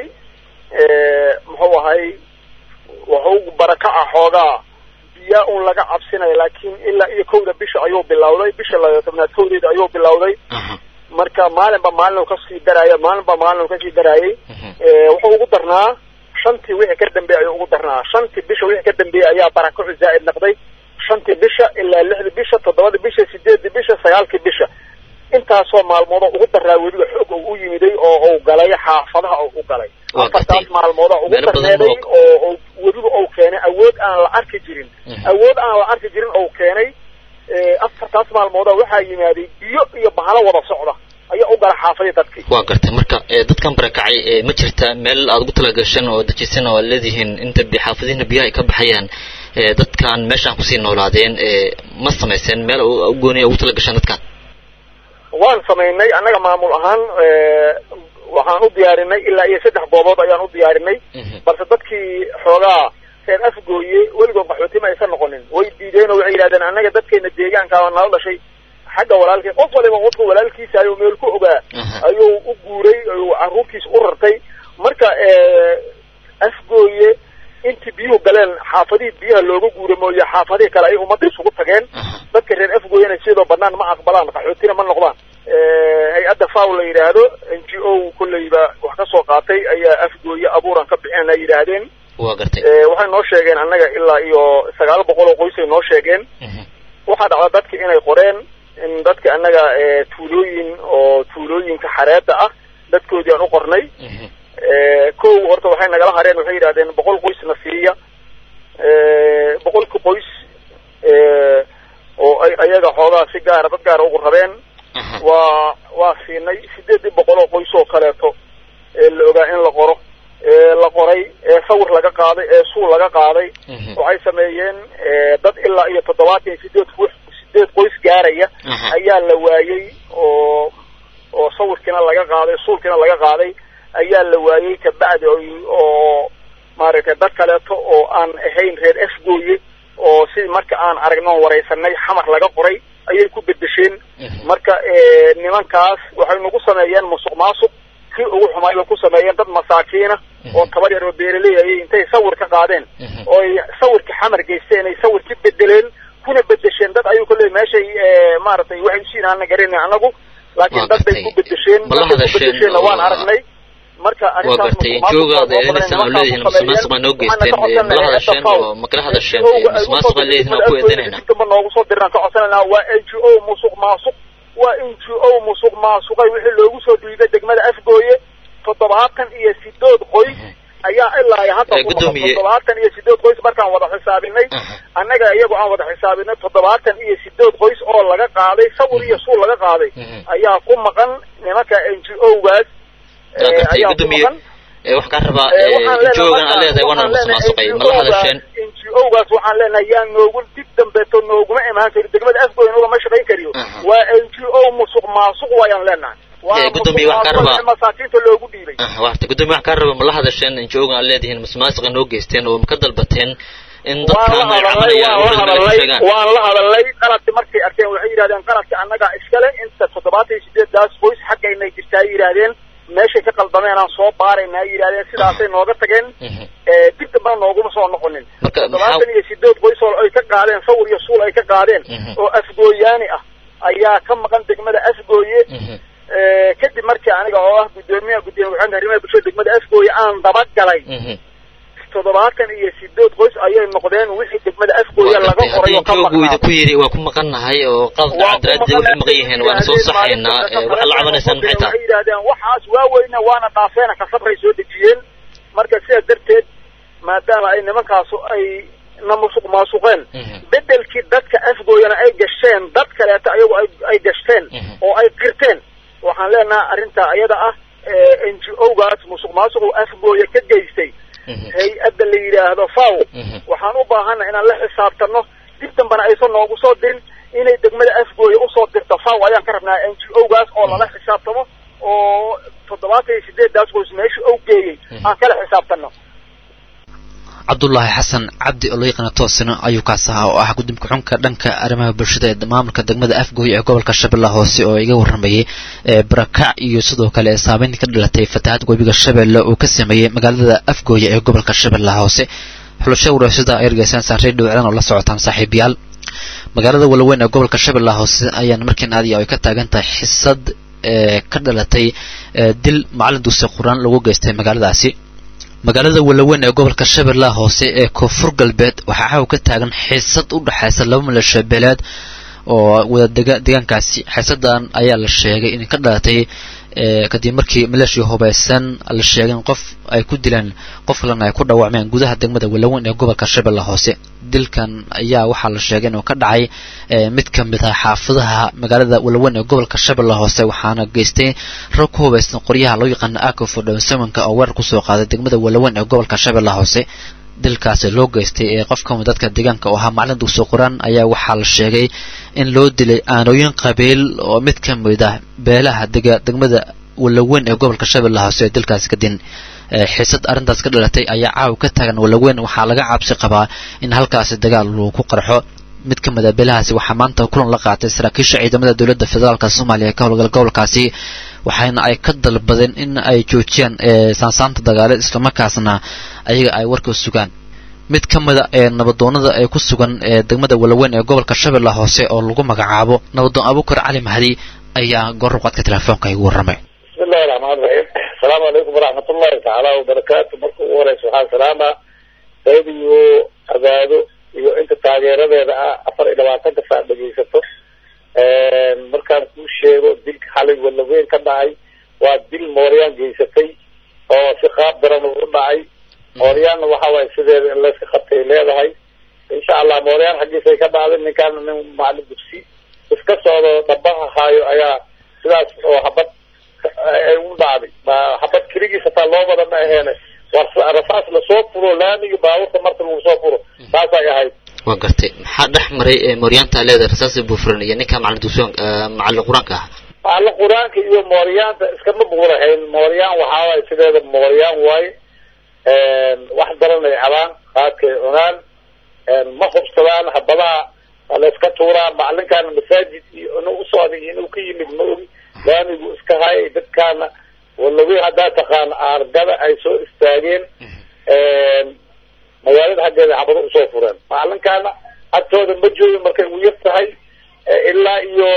muxuu ahay wuxuu barakaca xoogaa biyaa un laga cabsinayo laakiin ilaa iyo kowda bisha ayuu bilowday bisha laba tobnaad kowdeeda ayuu bilowday marka maalinba maalin uu kasii daraayo maalinba maalin uu kasii daraayay wuxuu ugu darnaa shantii wixii ka dambeeyay ayuu ugu darnaa shantii bisha wixii ka dambeeyay ayaa barakacu zaa'id noqday shantii bisha ilaa lixdii bisha toddobadii bisha sideedii bisha sagaalkii bisha intaasoo maalmoodo ugu daraa weliba xoog oo u yimiday oo uu galay xaafadaha oo u galay afartaas maalmooda ugu darneeday oo weliba ou keenay awood aan la arki jirin awood aan la arki jirin ou keenay afartaas maalmooda waxaa yimaaday biyo iyo bahalo wada socda ayaa u gala xaafadii dadkii waa gartay marka dadkan barakacay ma jirta meel aad ugu talagashan oo dajisan oo aad leedihiin inta xaafadihiina biyaha ay ka baxayaan dadkan meeshaan kusii noolaadeen ma samayseen meel gooniya ugu talagashaan dadkan waan samaynay annaga maamul ahaan waxaan u diyaarinay ilaa iyo saddex goobood ayaan u diyaarinay balse dadkii xoogaa reer afgooye weligood qaxootima aysan noqonin way diideen oo waxay yidhahdeen annaga dadkeena deegaanka nala dhashay xagga walaalkii qof waliba qofka walaalkiisa ayuu meel ku ogaa ayuu u guuray ayuu carruurtiisa u rartay marka afgooye intii biyuhu galeen xaafadihii biyaha looga guura mooye xaafadihii kale ay ummadda isugu tageen dadka reer afgooyena sidoo banaan ma aqbalaan qaxootina ma noqdaan hay-adda faw la yidhaahdo n g o kolleyba wax ka soo qaatay ayaa afgooye abuuran ka bixeen ay yidhaahdeen waa gartay waxay noo sheegeen annaga ilaa iyo sagaal boqol oo qoys ay noo sheegeen waxaa dhacda dadki inay qoreen in dadka annaga tuulooyin oo tuulooyinka xareeda ah dadkoodii aan u qornay kow horta waxay nagala hareen waxay yidhahdeen boqol qoysna siiya boqolka qoys oo ay ayaga xoogaa si gaara dad gaara ugu rabeen waa waa siinay sideedii boqol oo qoys oo kaleeto ee la ogaa in la qoro ee la qoray ee sawir laga qaaday ee suul laga qaaday waxay sameeyeen dad ilaa iyo toddobaatan iyo sideed ku sideed qoys gaaraya ayaa la waayey oo oo sawirkiina laga qaaday suulkiina laga qaaday ayaa la waayey kabacdi oo maaragtay dad kaleeto oo aan ahayn reer afgooye oo si marka aan aragno waraysanay xamar laga qoray ayay ku bedesheen marka nimankaas waxay nagu sameeyeen musuq maasuq kii ugu xumaay bay ku sameeyeen dad masaakiina oo tabar yar oo beeraley ayay intay sawir ka qaadeen oo ay sawirka xamar geysteen ay sawir ka bedeleen kuna bedesheen dad ayuu kaleey meeshay maaragtay waxay usiinaana garanay anagu laakiin dad bay ku bedesheen bedesheenna waan aragnay marka waa gartay joogaad eedanaysan oo leedihiin musuqmaasuq baa noo geysteen mala hadasheen oo makala hadasheen musuqmaasuq baa leedihiin oo ku eedanayna ba noogu soo dirnaan ka codsanayna waa n g o musuq maasuq waa n g o musuq maasuqay wixii loogu soo dhiibay degmada afgooye toddobaatan iyo sidood qoys ayaa ilaa hadda toddobaatan iyo sideed qoys markaan wada xisaabinay annaga iyagoo aan wada xisaabinay toddobaatan iyo sideed qoys oo laga qaaday sawir iyo suul laga qaaday ayaa ku maqan nimanka n g o-gaas ayaa ku maqan wax kaa rabaa joogan aan leedahay waana musuqmaasuqay ma la hadasheen n g o-gaas waxaan leenahay yaa noogu dib dambeeto nooguma imaan kari degmada afgooy noogama shaqayn kariyo waa n g o musuq maasuq waayaan leenahay gudoomiye wax kaa rabaa masaakiinta loogu dhiibay warta gudoomiye wax kaa raba ma la hadasheen joogan aan leedihiin musuqmaasuqa noo geysteen oo ma ka dalbateen in dadkaan ay cabanayaan waan la hadalnay qaladki markay arkeen waxay yidhahdeen qaladka annaga iskale inta toddobaatan iyo sideedaas qoys xaggaynay jirtaa ay yidhahdeen meeshay ka qaldameen aan soo baarayna ay yidhahdeen sidaasay nooga tageen dib dambana nooguma soo noqonin toddobaatan iyo sideed qoys oo ay ka qaadeen sawir iyo suul ay ka qaadeen oo afgooyaani ah ayaa ka maqan degmada afgooye kadib markii aniga oo ah gudoomiyaha gudoomiye waxaan arrimaha bulshada degmada afgooye aan dabagalay toddobaatan iyo sideed qoys ayay noqdeen wixii degmada afgooye laga qoray oo ka maqnaa ku yidhi waa ku maqannahay oo qalad cadaalad waxay maqan yihiin waana soo saxaynaa waxaad la cabanaysaan maxay tahay waxay yidhahdeen waxaas waaweyna waana dhaafeena kasabray soo dejiyeen marka sidaas darteed maadaama ay nimankaasu ay na musuq maasuqeen bedelkii dadka afgooyana ay gasheen dad kaleeto ayagu ay gashteen oo ay qirteen waxaan leenahay arrintaa iyada ah n g o-gaas musuq maasuqu afgooye ka geystay hay-adda la yidhaahdo faw waxaan u baahana inaan la xisaabtano dib dambana aysan noogu soo dirin inay degmada afgooye usoo dirto faw ayaan ka rabnaa n g o-gaas oo lala xisaabtamo oo toddobaatan iyo sideedaas qoys meesha o geeyey aan kala xisaabtano cabdulaahi xasan cabdi oo loo yaqaana toosina ayuu kaas ahaa oo ah guddoomka xunka dhanka arrimaha bulshada ee maamulka degmada afgooy ee gobolka shabeellaha hoose oo iga warramayay barakac iyo sidoo kale saameynta ka dhalatay fatahaad webiga shabeelle uu ka sameeyey magaalada afgooye ee gobolka shabeellaha hoose xulasho wareysada ay argeysaan saarey dhowclan oo la socotaan saaxiibayaal magaalada walaweyn ee gobolka shabeellaha hoose ayaan markiin aadiya ay ka taagan tahay xisad ka dhalatay dil macalin dugsi quraan lagu geystay magaaladaasi magaalada walaweyn ee gobolka shabeellaha hoose ee koonfur galbeed waxaa xaw ka taagan xiisad u dhexaysa laba milasho beeleed oo wada dega deegaankaasi xiisadan ayaa la sheegay in ka dhalatay kadib markii maleeshia hubaysan la sheegay in qof ay ku dileen qof kalena ay ku dhaawacmeen gudaha degmada walaweyn ee gobolka shabeellaha hoose dilkan ayaa waxaa la sheegay inuu ka dhacay mid ka mid ah xaafadaha magaalada walaweyn ee gobolka shabeellaha hoose waxaana geystay rag ku hubaysan qoryaha loo yaqaano akofo dhowsamanka oo weerar kusoo qaaday degmada walaweyn ee gobolka shabeellaha hoose dilkaasi loo geystay ee qof kamid dadka deegaanka oo ahaa macalin dugsi quraan ayaa waxaa la sheegay in loo dilay aanooyin qabiil oo mid ka mid ah beelaha dega degmada walaweyn ee gobolka shabeellaha hoose ee dilkaasi kadin xiisad arrintaas ka dhalatay ayaa caaw ka taagan walaweyn waxaa laga cabsi qabaa in halkaasi dagaal uu ku qarxo mid ka mid a beelahaasi waxaa maanta kulan la qaatay saraakiisha ciidamada dowladda federaalka soomaaliya ka howlgal gobolkaasi waxaana ay ka dalbadeen in ay joojiyaan saansaanta dagaaleed islamarkaasna ayaga ay warka sugaan mid ka mida ee nabadoonada ee ku sugan ee degmada walaweyn ee gobolka shabeellaha hoose oo lagu magacaabo nabadoon abukar cali mahdi ayaa goor qadka telefoonka igu warramay bismillahi raxmaan raxiim asalaamu calaykum waraxmat ullahi tacaala wabarakaatu marka ugu horeysa waxaan salaamaa radio abaado iyo inta taageeradeeda ah afar iyo labaatanka saa dhegeysato markaan kuu sheego dilka xalay walaweyn ka dhacay waa dil mooryaan geysatay oo si qaab daran ugu dhacay mooryaanna waxa waaye sideeda in layska qabtay leedahay insha allah mooryaan xaggiisay ka dhacday ninkaana nin macalin dugsi iska socdo dhabaha haayo ayaa sidaas oo habad ay u dhacday ma habad keligiis hataa loo wada ma aheene war rasaas lasoo furo laamiga baabuurta marka lagu soo furo saasay ahayd waa gartay maxaa dhex maray mooryaanta leedahay rasaasi buufuran iyo ninka macalin dugsiyon macalin qur-aanka ah macalin qur-aanka iyo mooryaanta iskama buurahayn mooryaan waxaa waaye sideeda mooryaan waaye wax daranay cabaan qaadkay cunaan ma hubsadaan habadaha waa la iska tuuraa macalinkaana masaajid iyo inuu usocday iyo inuu ka yimid ma ogi laamigu iska hayay dadkaana walawi haddaa taqaana aargada ay soo istaageen magaalada xaggeeda xabado usoo fureen macalinkaana agtooda ma joogin markay ugu yar tahay ilaa iyo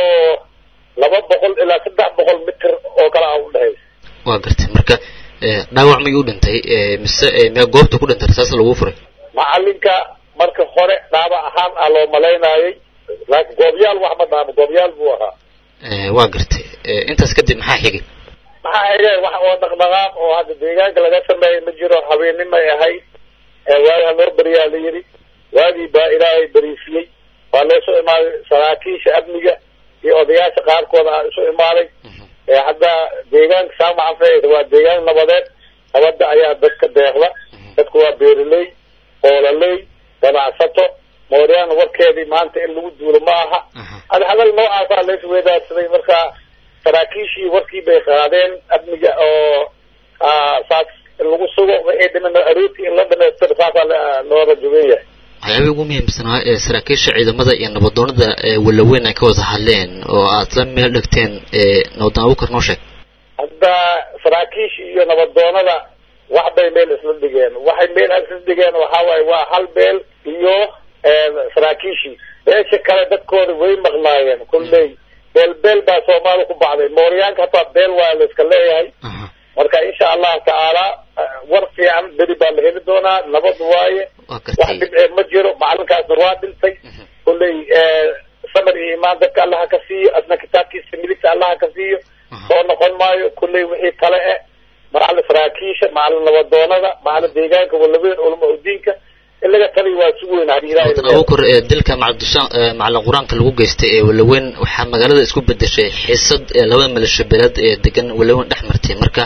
laba boqol ilaa saddex boqol mitir oo kale a udhexaysa waa gartay marka dhaawac mayuu dhintay mise mee goobta ku dhintay rasaas lagu furay macalinka marka hore dhaabac ahaan ah loo malaynaayay laakiin goobyaal wax ma dhaamo goobyaal buu ahaa waa gartay intaas kadib maxaa xigay maxaa xigay wax oo dhaqdhaqaaq oo hadda deegaanka laga sameeyay ma jiro habeenimay ahayd waagi ha loo beriyaa la yidhi waagii baa ilaahay beriisiyey waa loo soo imaaday saraakiisha amniga iyo odayaasha qaarkooda a isu imaaday hadda deegaanka saamacanfe waa deegaan nabadeed nabadda ayaa dadka deeqda dadku waa beeraley oolaley ganacsato mooryaan warkeedii maanta in lagu duulo ma aha ad hadal noocaasaa la isweydaarsaday marka saraakiishii warkii bay qaadeen amniga oo saas lagu sugo wixii dhiman aroortii in la dhamaystiro saasaa loo rajaben yahay waxyaabay ugu muhiimsanaa ee saraakiisha ciidamada iyo nabadoonada walaweyn ay ka wada hadleen oo aad la meel dhegteen nabadoon abukar noo sheeg hadda saraakiisha iyo nabadoonada wax bay meel isla dhigeen waxay meel isla dhigeen waxaa waaye waa hal beel iyo saraakiishii beesha kale dadkooda way maqnaayeen kulley beel beel baa soomaali ku bacday mooryaanka hataa beel waa la iska leeyahay marka insha allahu tacaala war fiican beri baa la heli doonaa nabad waaye wax dhibcee ma jiro macalinkaasna waa dhintay kulley samar iyo imaan dadka allaha ka siiyo asna kitaabkiisa midigta allaha ka siiyo soo noqon maayo kulley wixii kale e macalin saraakiisha macalin nabadoonada macalin deegaanka walaweyn ulama udiinka in laga taliy waa si weyn hadii ilaahay abukar dilka macalin qur-aanka lagu geystay ee walaweyn waxaa magaalada isku bedeshay xiisad labada maleeshabeeleed ee degan walaweyn dhex martay marka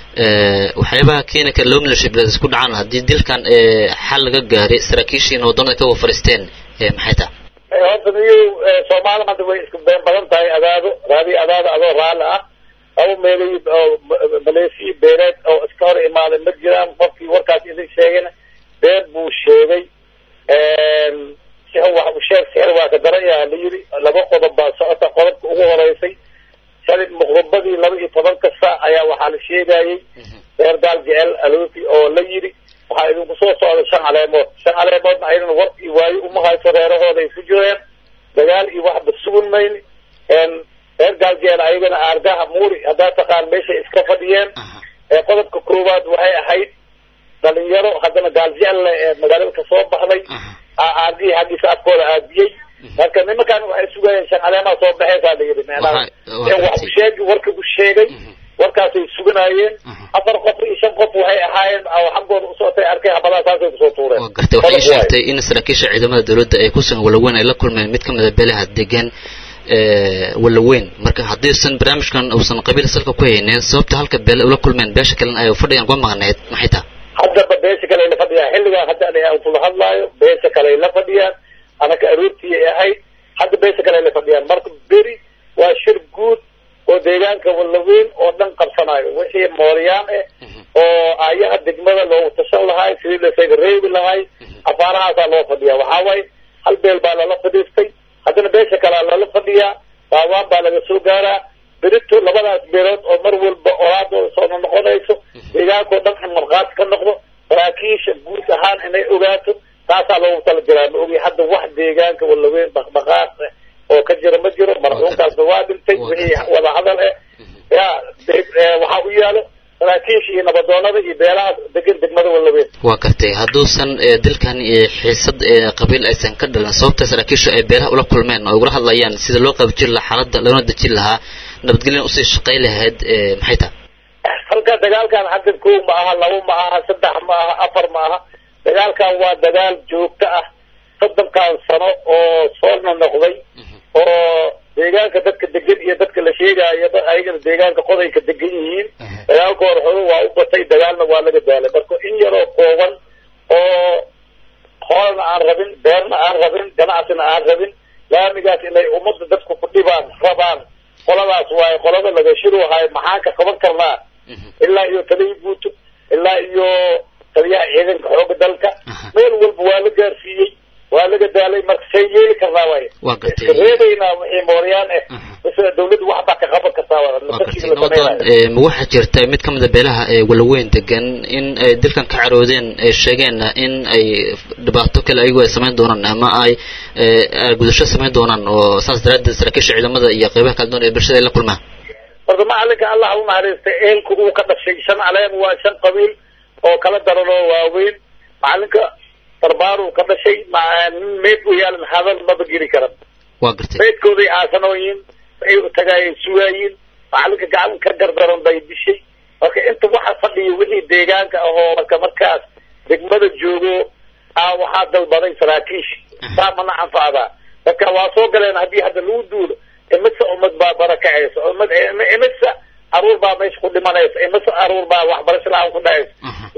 waxyaabaha keeni kara laba maleeshabeeleed isku dhacaan haddii dilkan xal laga gaaray saraakiishii nabadoonada ka wafariisteen maxay tahay horta niyo soomaali hadda way isku been badan tahay adaado raadi adaado adoo raalli ah laba meelay oo maleesiya beeleed oo iska hor imaaday ma jiraan qofkii warkaas idin sheegayna been buu sheegay sixir wax u sheeg sixir waa ka daran yaha la yidhi laba qodob baa socota qodobka ugu horeysay shalay muqrubadii laba iyo tobanka saac ayaa waxaa la sheegayay reer gaal jecel alooti oo la yidhi waxaa idinku soo socda shan caleemood shan caleemoodna aynan war iyo waayo uma hayso reerahooda ay ku jireen dagaal iyo waxba sugun mayni reer gaal jecel ayagana aargaha muuri haddaa taqaan meeshay iska fadhiyeen qodobka koowaad waxay ahayd dhalinyaro haddana gaal jecelle ee magaalada kasoo baxday aargihii xaggiisa afkooda aadiyey marka nimankan waxay sugayeen shan caleemaa soo baxeysaa la yidhi micnaha wax u sheegi warka u sheegay warkaasay suganayeen afar qof iyo shan qof waxay ahaayeen oo xaggooda usocotay arkay habadaha saasay kusoo tuureen gartay waxay sheegtay in saraakiisha ciidamada dowladda ay ku sugan walaweyn ay la kulmeen mid ka mid a beelaha degan walaweyn marka haddiisan barnaamijkan uusan qabiil salka ku haynin sababta halka beele ula kulmeen beesha kalena ay fadhiyan uga maqneed maxay taha haddaba beesha kale ay la fadhiyaan xilligaa hadda aan kula hadlaayo beesha kale ay la fadhiyaan anaka aroortii ay ahayd hadda beesha kale ay la fadhiyaan marka beri waa shir guud oo deegaanka walaweyn oo dhan qabsanayo wixii mooryaan eh oo ayaha degmada loogu tashan lahay sidii lasaga reebi lahay afaarahaasaa loo fadhiyaa waxaa waaye hal beel baa lala fadhiistay haddana beesha kalea lala fadhiyaa baawaan baa laga soo gaaraa berito labadaas beelood oo mar walba oraadooda soo noqonayso deegaankao dhan in markhaati ka noqdo saraakiisha guud ahaan inay ogaato taasaa loogu tala jiraa ma ogi hadda wax deegaanka walaweyn dhaqdhaqaaq oo ka jira ma jiro marxuumkaasna waa dhintay wixii wada hadal eh ya waxaa u yaalo saraakiisha iyo nabadoonada iyo beelaha degan degmada walaweyn waa gartay hadduusan dilkan iyo xiisad qabiil aysan ka dhalan sababta saraakiisha ay beelaha ula kulmeen oo ugula hadlayaan sida loo qaabijiri lahaa xaaladda loona dejin lahaa nabadgelyan usii shaqay lahayd maxay tahay halka dagaalkan hadda kow ma aha labo ma aha saddex ma aha afar ma aha dagaalkan waa dagaal joogto ah soddonkan sano oo soorna noqday oo deegaanka dadka degan iyo dadka la sheegaayo dad ayagana deegaanka qodayka degan yihiin dagaalka hore hore waa u batay dagaalna waa laga daalay marka in yaroo kooban oo hoolna aan rabin beerna aan rabin ganacsina aan rabin laamigaas inay ummadda dadku ku dhibaan rabaan qoladaas waaye qolada laga shiruhayo maxaan ka qaban karnaa ilaa iyo taliya buuto ilaa iyo taliyaha ciidanka xooga dalka meel walba waa la gaarsiiyey waa laga daalay marka say yeeli karnaa waaye waa gartay iska reebaynaa wixii mooryaan ah base dawladdu waxbaa ka qaban kartaa waa waa gartay nabadoon ma waxaa jirta mid ka mid a beelaha ee walaweyn degan in ay dilkan ka caroodeen ay sheegeenna in ay dhibaato kale ayagu ay samayn doonaan ama ay gudasho samayn doonaan oo saas daraaddeed saraakiisha ciidamada iyo qeybaha kala duwan ee bulshada ay la kulmaan horta macalinka allah u naxariistay eelku uu ka dhashay shan caleen waa shan qabiil oo kala daran oo waaweyn macalinka darbaaruu ka dhashay nin meyd u yaalan hadal maba geli karan waa gartay meydkooday aasanooyin waxay u tagaayeen sugaayin macalinka gacan ka gardaran bay dishay marka inta waxa fadhiya wixii deegaanka ahoo marka markaas degmada joogo aa waxaa dalbaday saraakiish saa mana anfacdaa dadka waa soo galeen haddii hadda lagu duulo imisa ummad baa barakacaysa ummad imisa caruur baa meesha ku dhimanaysa imisa caruur baa waxbarasho la-aan ku dhacaysa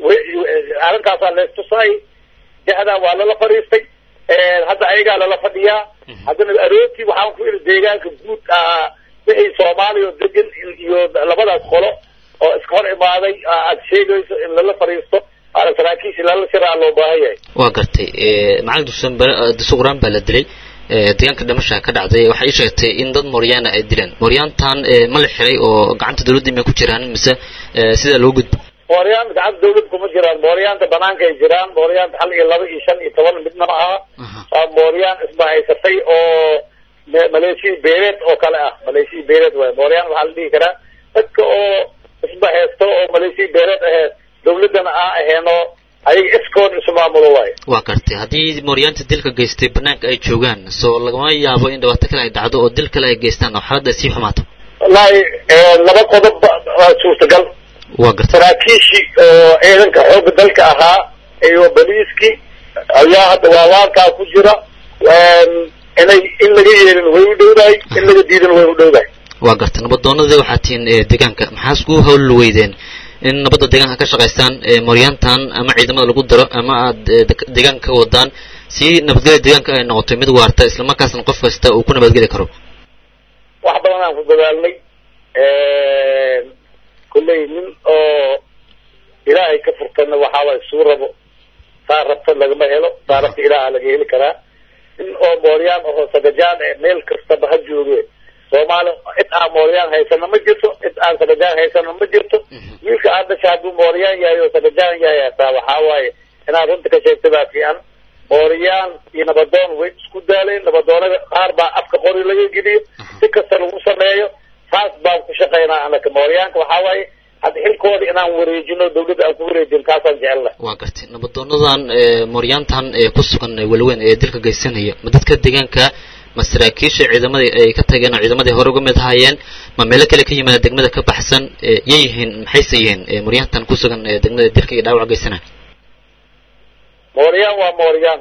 arrinkaasaa leestusay jahdaa waa lala fadhiistay hadda ayagaa lala fadhiyaa haddana aroortii waxaan ku iri deegaanka guud ah wixii soomaaliya oo degan iyo labadaas qolo oo iska hor imaaday aad sheegayso in lala fadhiisto waana saraakiisha lala shiraa loo baahan yahay waa gartay macalin dusan dusuquraan baa la dilay deegaanka dhimasha ka dhacday waxay ii sheegtay in dad mooryaana ay dileen mooryaantan ma la xiray oo gacanta dawladda may ku jiraan mise sidaa loo gudbo mooryaanta gacanta dawlad kuma jiraan mooryaanta banaanka ay jiraan mooryaanta hal iyo laba iyo shan iyo toban midna ma aha waa mooryaan isbahaysatay oo maleeshiya beeleed oo kale ah maleeshiya beeleed waay mooryaan waxaa la dhihi karaa dadka oo isbahaysto oo maleeshiya beeleed ahee dawladdana aan aheenoo ayaga iskood isu maamulo waayo waa gartay haddii mooryaanta dilka geystay banaanka ay joogaan soo lagama yaabo in dhibaato kale ay dhacdo oo dil kale ay geystaan oo xaaladda ay sii xumaato wallaahi laba qodob waa suurtagal waa gartay saraakiishii oo ciidanka xoogga dalka ahaa iyo boliiskii ayaa hadda waawaankaa ku jira inay in laga yeelin way u dhowdahay in laga diidan way u dhowdahay waa gartay nabadoonadii waxaa tihiin deegaanka maxaa isku hawl weydeen in nabadda deegaanka ka shaqaystaan mooryaantan ama ciidamada lagu daro ama aad deegaanka ka wadaan si nabadgelya deegaanka ay noqoto mid waarta islamarkaasna qof kasta uu ku nabadgeli karo wax badan aan ku dadaalnay kulley nin oo ilaahay ka furtana waxaaway suu rabo saa rabta lagama helo saa rabta ilaaha laga heli karaa nin oo mooryaan ahoo sagajaan e meel kastaba ha jooge soomaali cid aan mooryaan haysana ma jirto cid aan sagajaan haysana ma jirto wiilka aad dhasha hadduu mooryaan yahay oo sagajaan yahay hataa waxaa waaye inaad runta ka sheegta baa fiican mooryaan iyo nabadoon way isku daaleen nabadoonada qaar baa afka qori laga geliyo si kasta lagu sameeyo saas baan ku shaqaynaa anaka mooryaanka waxaa waaye hadda xilkooda inaan wareejino dawladda aan ku wareejin kaasaan jecelnahay waa gartay nabadoonadan mooryaantan ee ku sugan walaweyn ee dilka geysanaya ma dadka deegaanka ma saraakiisha ciidamadii ay ka tageen oo ciidamadii hore uga mid ahaayeen ma meelo kale ka yimaada degmada ka baxsan yay yihiin maxayse yihiin mooryaantan ku sugan ee degmada dilka iyo dhaawac geysanaya mooryaan waa mooryaan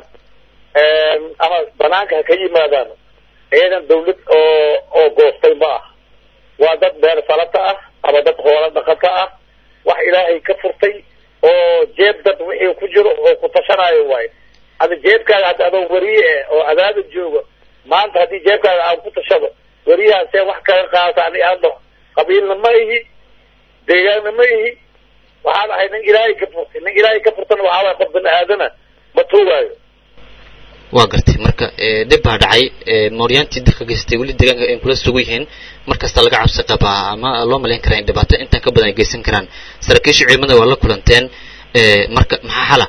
ama banaanka ha ka yimaadaan ciidan dawlad oo oo goostay ma ah waa dad beer falata ah ama dad hoola dhaqato ah wax ilaahay ka furtay oo jeeb dad wixii ku jiro oo ku tashanaayo waayo ada jeebkaaga hadda adoo weriye eh oo adaada joogo maanta haddii jeebkaaga aan ku tashado weriyahan see wax kaga qaata ani aan dhaho qabiilna ma ihi deegaanna ma ihi waxaan ahay nin ilaahay ka furtay nin ilaahay ka furtana waxaa waay qof bani aadana ma tuugaayo waa gartay marka dhib baa dhacay mooryaantii dilka geystay weli deegaanka ay kula sugu yihiin mar kasta laga cabsi qabaa ama loo malayn karaa in dhibaato intan ka badan ay geysan karaan saraakiisha ciidamada waa la kulanteen marka maxaa xala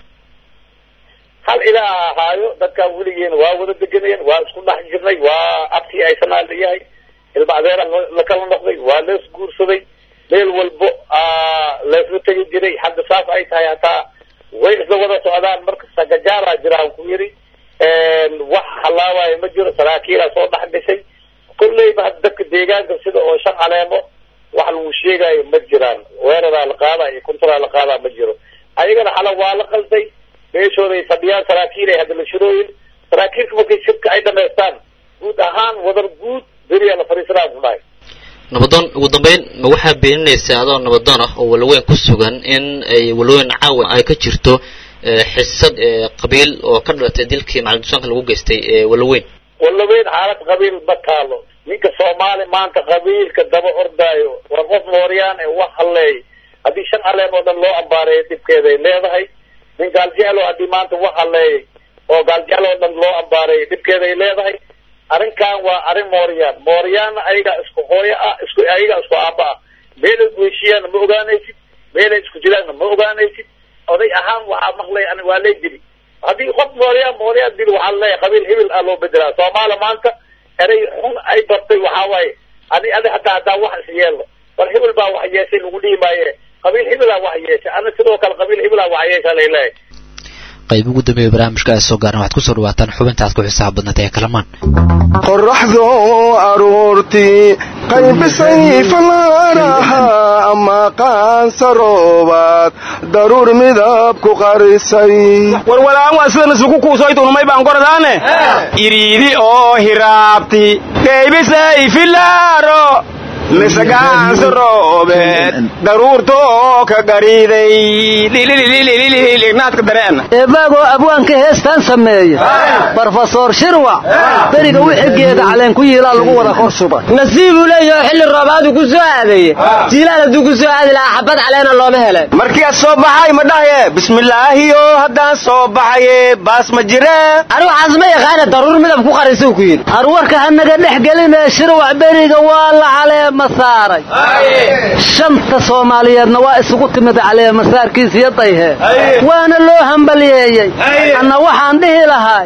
hal ilaa ahaayo dadkaan weligeena waa wada deganayeen waa isku dhex jirnay waa abtii aysanaa layahay ilma adeera la kala noqday waa lees guursaday meel walbo leesla tegi jiray hadda saas ay tahay hataa way isla wada socdaan marka sagajaaraa jiraan ku yidhi wax halaawaayo ma jiro saraakiilaa soo dhex gashay kolleyba hadda dadka deegaanka sida oo shan caleemo wax lagu sheegaayo ma jiraan weeraraa la qaadaa iyo kuntaraa la qaadaa ma jiro ayagana xala waa la qalday meeshooday fadhiyaan saraakiilay hadda la shirooyin saraakiilka markay shirka ay dhamaystaan guud ahaan wadar guud beriyaa la fadhiisanaa ku dhahay nabadoon ugu dambeyn ma waxaa beeninaysaa adoo nabadoon ah oo walaweyn ku sugan in ay walaweyn caawa ay ka jirto xisad qabiil oo ka dhalatay dilkii macalin lagu geystay ee walaweyn walaweyn xaalad qabiil ma taalo ninka soomaali maanta qabiilka daba ordaayo waa qof mooryaan ee wax halleey haddii shan caleen oo dhan loo ambaareeyo dhibkeeday leedahay nin gaaljeclo haddii maanta wax halleeyay oo gaaljeclo oo dhan loo ambaareeyo dhibkeeday leedahay arrinkan waa arrin mooryaan mooryaanna ayaga isku hooyo ah isku ayaga isku aaba ah meelay gueshiyaanna ma ogaanaysid meelay isku jiraanna ma ogaanaysid oday ahaan waxaa maqlay ani waa lay dili haddii qof mooryaan mooryaan dil waxaa leeyahay qabiil hibil ah loo bedelaa soomaali maanta erey xun ay bartay waxaa waaye ani adi hataa hadaa wax is yeelo war hibil baa wax yeeshay lagu dhihi maaye qabiil hibilaa wax yeeshay ana sidoo kale qabiil hibilaa wax yeesha lay leeyahay qayb ugu dambeeya barnaamijka ay soo gaaran waxaad kusoo dhawaataan xubinta aad ku xisaab badnayd ee kalamaan qorraxdu aroortii qaybisay falaaraha ama qaansaroobaad daruur midab ku qarisay warwalaan waa sidan isugu kuusoytunumay baan gordaane iriidi oo hiraabti qaybisay filaaro misagaansa roobeed daruurtoo ka gariiday ignaadka dareena eebaagoo abwaanka heestaan sameeya brofesor shirwa beriga wixigeeda caleen ku yiilaa lagu wada kor suba nasiibuu leeyaho xilli roobaadu ku soo aadaye jiilaal hadduu ku soo aadi lahaa xabad caleena looma hele markii aad soo baxay ma dhahaye bismillaahiyo haddaan soo baxaye baas ma jire ani waxaas ma yaqaana daruur midab ku qarisuu ku yidhi arwarka hanaga dhex gelinee shirwac beriga waa la caleema saaray shanta soomaaliyeedna waa isugu timid caleemasaarkiisiyo dayhe waana loo hambalyeeyey anna waxaan dhihi lahay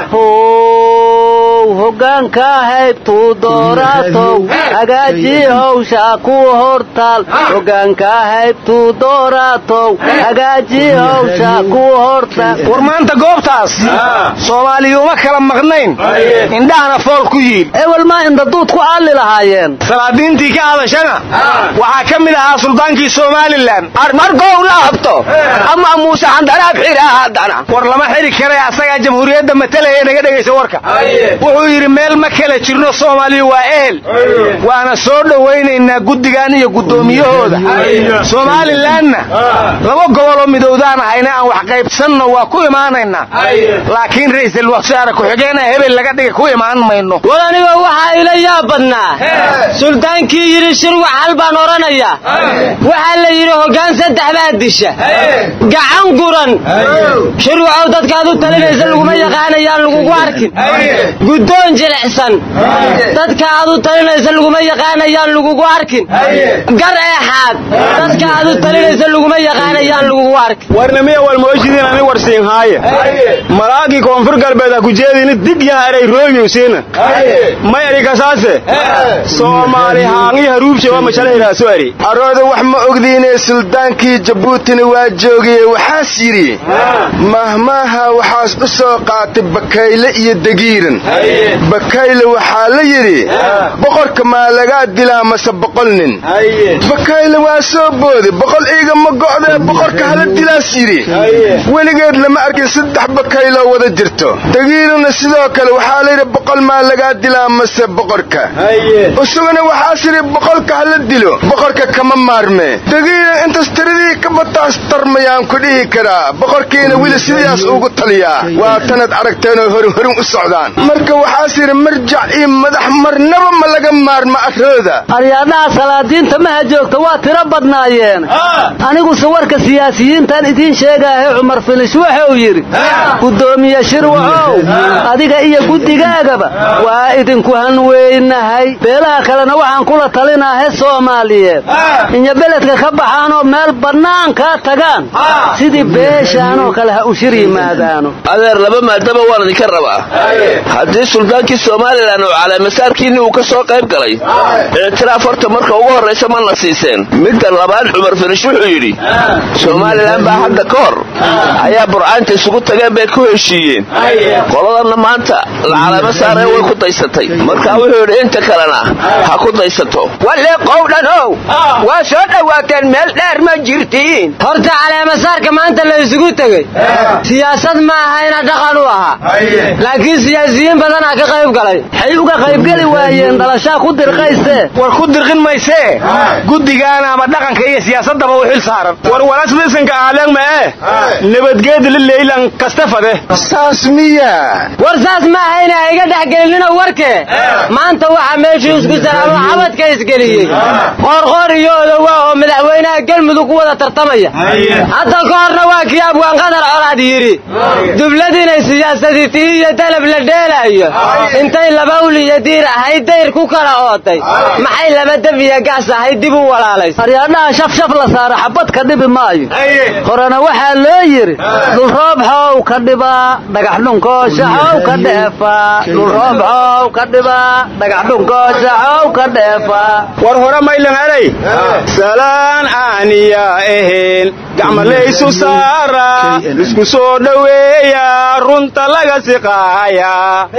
how hoggaankaa haybtuu dooraatow hagaajii howshaa kuwa hortaal hoggaankaa haybtuu dooraatow hagaajii howshaa kuwa hortaal war maanta goobtaas soomaaliyuuma kala maqnayn indhahana fool ku yiil ewel maa indaduud ku aalli lahaayeen salaadiintii ka hadashana waxaa ka mid ahaa suldaankii somalilan markow la habto ama muuse xandaraab xira haddana war lama xiri kare asagaa jamhuuriyadda matalaya naga dhegaysa warka wuxuu yidhi meel ma kala jirno soomaaliya waa ehel waana soo dhowaynaynaa guddigan iyo guddoomiyahooda somalilanna laba goboloo midowdaan ahayna aan wax qaybsanno waa ku imaanaynaa laakiin ra'iisul wasaare ku-xigeenna hebel laga dhiga ku imaan mayno war aniga waxaa ila yaab badnaa suldaankii yidhi shirwac hal baan odhanayaa waxaa la yidhi hoggaan saddex baa disha gacan guran shirwacow dadkaad u talinaysa laguma yaqaanayaan lagugu arkin guddoon jilicsan dadka aad u talinaysa laguma yaqaanayaan lagugu arkin gar eexaad dadka aad u talinaysa laguma yaqaanayaan lagugu arkin warnamiya walmooshidin ani warsiin haaye malaagii koonfur galbeed ha ku jeedini dig yaa eray rooyowsiina ma eri kasaase soomaali haangi haruubshe waa mashalahiraaso eri arooda wax ma ogdiinee suldaankii jabuutina waa joogaye waxaas yidhi mahmaaha waxaas u soo qaatay bakayle iyo degiiran bakayle waxaa la yidhi boqorka maa lagaa dilaa mase boqol nin bakayle waa soo boodi boqol iiga ma go'dee boqorka hala dilaas yidhi weligeed lama arkin saddex bakayloo wada jirto degiirana sidoo kale waxaa la yidhi boqol maa lagaa dilaa mase boqorka isaguna waxaas yidhi boqolka hala dilo boqorka kama maarme degiiran intas tiradii ka bataas tarmayaan ku dhihi karaa boqorkiina weli sidaas ugu taliyaa waa tanad aragteenoo horin horin u socdaan marka waxaas yidhi marjac iyo madax marnaba ma laga maarma arooda aryaadhaha salaadiinta maha joogta waa tiro badnaayeen aniguse warka siyaasiyiintan idiin sheegaahe cumar filish wuxuu yidhi guddoomiye shirwacow adiga iyo guddigaagaba waa idinku hanweynahay beelaha kalena waxaan kula talinaahe soomaaliyeed inya beledka ka baxaanoo meel bannaankaa tagaan sidii beeshaanoo kale ha u shir yimaadaano adeer laba maadaba waan idinka rabaa haddii suldaankii somalilan oo caleemasaarkiinni uu ka soo qayb galay ictiraaf horta marka ugu horraysa ma na siiseen midda labaad cumar finish wuxuu yidhi somalilan baa hadda ka hor ayaa burcaanta isugu tageen bay ku heshiiyeen qoladanna maanta lacalamo saaree way ku daysatay markaa wuxuu yidhi inta kalena ha ku daysato walle qowdhanow waa soo dhowaateen meel dheer ma jirtiin horta caleemasaarka maanta la isugu tegey siyaasad ma ahayna dhaqan u ahaa laakiin siyaasiyiin badanaa ka qayb galay waxay uga qaybgeli waayeen dhalashaa ku dirqayse war ku dirqin maysee guddigaana ama dhaqanka iyo siyaasadaba u xil saaran war walasbisanka aaleen mae nabadgeeda lileylan kastafade saas miya war saas ma ahayna ha iga dhexgelinino warke maanta waxaa meeshuu isku salaamo xabadka isgeliyey qoorqoor iyo odowaa oo madaxweynaha galmudug ku wada tartamaya hadda ka horna waa kii abwaan qadar colaad yidhi dublad inay siyaasadii tihi iyo dalab la dheelaayo intay laba ul iyo diir ahayd dayr ku kala ootay maxay laba dab iyo gaas ahayd dib u walaalays aryaadhaha shafshaf la saara xabad ka dhibi maayo horena waxaa loo yidhi dhulroob xow ka dhibaa dhagax dhunkoosha xow ka dheefaa dhulroob xow ka dhibaa dhagax dhunkoosha xow ka dheefaa war hore maylan helay salaan aaniya ahayn gacmalaysu saara isku soo dhoweeya runta laga siqaaya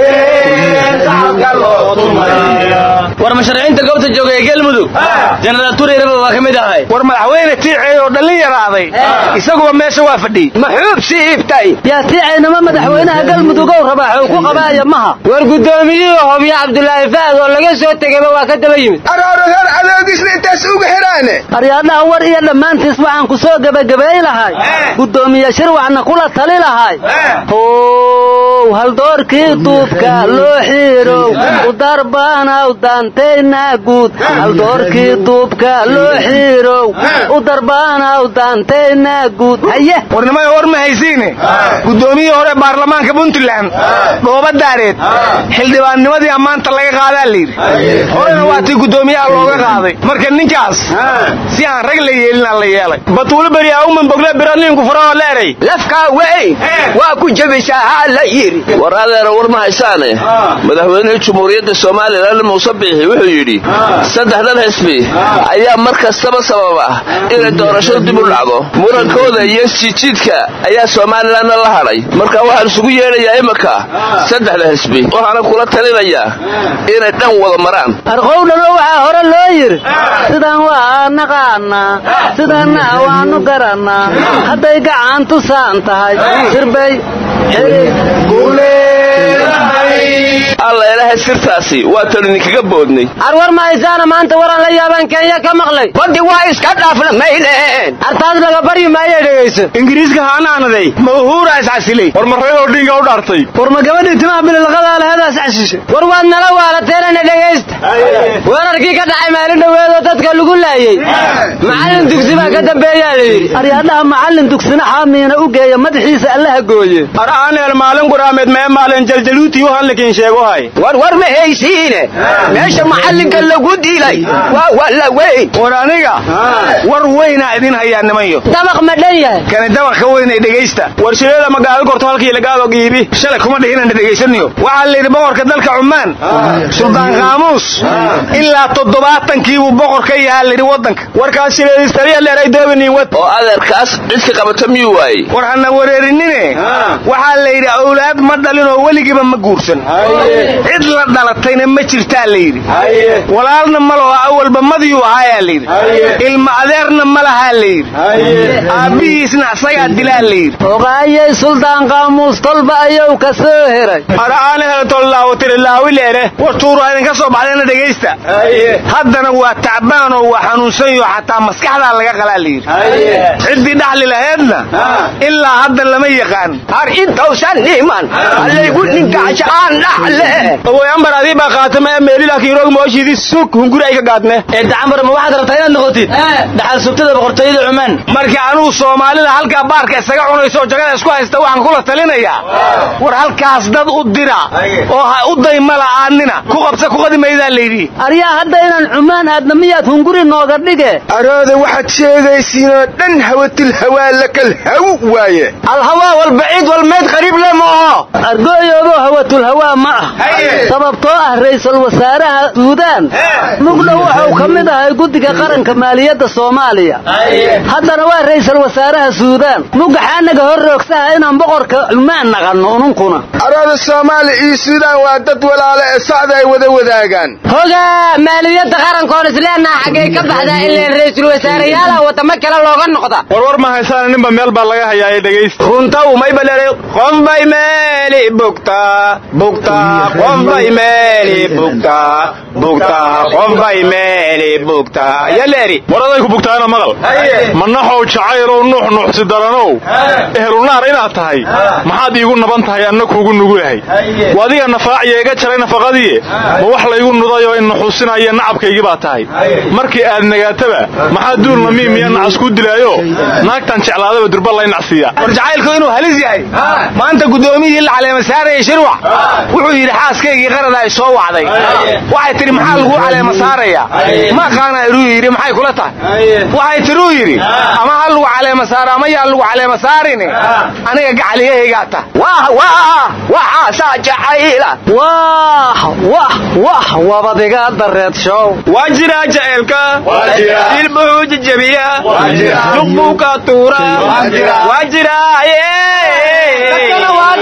war mashariiciinta goobta jooga ee galmudug jenaraal tureyraba waa ka mid ahay war madaxweyne tiicey oo dhallin yaraaday isaguba meesha waa fadhiyey maxuub siibtay yaa tiicaynama madaxweynaha galmudugow rabaa xuu ku qabaaya maha war guddoomiyihii hobyo cabdulaahi fahad oo laga soo tegayba waa ka daba yimid arooragar adoogisna intaas uga xiraane aryaadhaha war iyo dhammaantiis waxaan ku soo gebagabay lahay guddoomiye shirwacna kula tali lahay how haldoorkii duubka loo xiirow udarbanaw daantayna guud haldoorkii duubka loo xiirow udarbanaw daantayna guud haye warnimada war ma haysiine guddoomiyihii hore baarlamaanka puntland dhooba daareed xildhibaannimadii ammaanta laga qaadaa layidhi horena waa tii guddoomiyaha looga qaaday marka ninkaas si aan rag la yeelina la yeelay batuulo beri auman bogle biraliinku furaoo leeray lafkaa weyn waa ku jebisaa la yidhi war adeera war ma haysaane madaxweynihii jumhuuriyadda somalilan muuse biixi wuxuu yidhi saddexdan xisbi ayaa mar kastaba sababa inay doorashadu dib u dhacdo murankooda iyo jijiidka ayaa somalilanna la hadhay marka waxaan isugu yeedhayaa iminka saddexda xisbi waxaana kula talinayaa inay dhan wada maraan arqowdhano waxaa hore loo yidhi sidaan waa naqaanaa sidanna waanu garannaa hadday gacan tusaan tahay sirbay alla ilaahay sirtaasi waa tan idinkaga boodnay arwar ma haysaana maanta waran la yaabaan kenya ka maqlay badi waa iska dhaafna mayleen artaas laga baryi maayo dhegayso ingiriiska haanaanaday ma uhuura iscasilay war ma reer odhinga u dhaartay war ma gabadhii timaha bililqadaa laheedaas cashishay war waad nala waalateelana dhegaysta weerarkii ka dhacay maalin dhoweedoo dadka lagu laayey macallin dugsi baa ka dambeeyaa la yidhi aryaadhaha macallin dugsina xaamiina u geeya madaxiisa allaha gooye ar aaneel maalin guraameed mee maalin jaljaluutii u hadlakiin sheegohay war war ma haysiine meesha macallinka lagu dilay waa walla weyn war aniga war weynaa idin hayaa nimanyo dabaq ma dhan yahay kani dabaq ka weynay dhegaysta war shireeda magaalo gorto halkii lagaado giibi shalay kuma dhihinana dhegaysanayo waxaa layidhi boqorka dalka cumaan suldaan qaamuus ilaa toddobaatankii buu boqor ka yahaa layidhi waddanka warkaas shireedistariya leeray doobiniin wad oo adeerkaas cidka qabata miyuu waayey war hana wareerinine waxaa layidhi awlaad ma dhalinoo weligiiba ma guursan cid la dhalatayna ma jirtaa layidhi walaalna ma laho awalba madiyuu ahaayaa layidhi ilma adeerna ma lahaa layidhi aabbihiisna asagaa dilaa layidhi ogaayay suldaan qaamuus tolba ayuu ka soo heray araana heltollaawotirilaawileere war tuuraa idinka soo baxdayna dhegaysta haddana waa tacbaanoo waa xanuunsanyo xataa maskaxdaa laga qalaa layidhi ciddii dhaxli laheedna ilaa hadda lama yaqaan har intausan niman allaygu ninkaasha aan dhaxle ogoy ambar adii baa qaatama ee meelilakiiroog mooshiidii sug hunguri ay ka gaadne ee dacambar ma waxaad rabtaa inaad noqotid dhaxal subtada boqortooyada cumaan marka anugu soomaalida halkaa baarka isaga cunayso oo jagada isku haysta waxaan kula talinayaa war halkaas dad u dira oo ha u dayma la'aanina ku qabsa ku qadi maydaa layidhi aryaa hadda inaan cumaan aadna miyaad hunguri nooga dhige arooda waxaad sheegaysiinoo dhan hawatil hawaa lakal haw waaye alhawaa walbaciid walmeyd qariib le ma aho argooyoobo hawatul hawaa ma ah sababtoo ah ra'iisul wasaaraha suudaan mugdhow wuxuu ka mid ahay guddiga qaranka maaliyadda soomaaliya haddana waa ra'iisul wasaaraha suudaan mugaxaanaga hor roogsaha inaan boqorka cumaan naqanno ununkuna arada soomaali iyo suudaan waa dad walaale ee sacda ay wada wadaagaan hogaa maaliyadda qarankoon isleenaha xaggay ka baxdaa ileen ra'iisul wasaareyaalaha wadamo kale looga noqda warwar ma haysaan ninba meel baa laga hayaa ee dhegaysta runta umay balere qof bay meeli bugtaa bugtaa qof bay meeli bugtaa bugtaa qof bay meeli bugtaa yaleeri war adayku bugtaana maqal manaxow jacaylow nuux nuuxsi daranow ehlunaar inaad tahay maxaad iigu naban tahay anna kuugu nugulahay wadiga nafaaciya iga jaray nafaqadii ma wax laygu nudayoo inaxuusinaya nacabkaygii baa tahay markii aad nagaataba maxaa duulna miimiya nacas ku dilaayo naagtan jeclaadaba durba lay nacsiiya war jacaylku inuu halis yahay maanta guddoomiyihii la caleema saaraya shirwac wuxuu yidhi xaaskaygii qarada ay soo wacday waxay tidhi maxaa laguu caleema saaraya ma qaana iruu yidhi maxay kula tahay waxay tidhuu yidhi ama ha lagu caleema saaro ama yaa lagu caleema saarini aniga gacaliyahaygaa ta waxaasaa jacayla wah wah wah wabadiga dareed show waa jiraa jaceelka dilbuxuu jejebiya luqbuu ka tuura waa jiraaye waa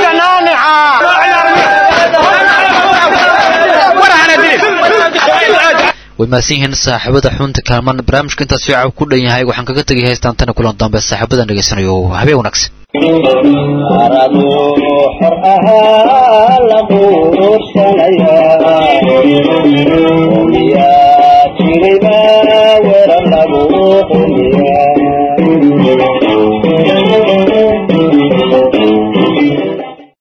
way mahadsan yihiin saaxiibada xunta kaalman barnaamijka intaas fiica ku dhan yahay waxaan kaga tegay haystaan tana kulan dambe saaxiibadan dhegaysanayo habeen wanaagsan xor ahaa la quursanaya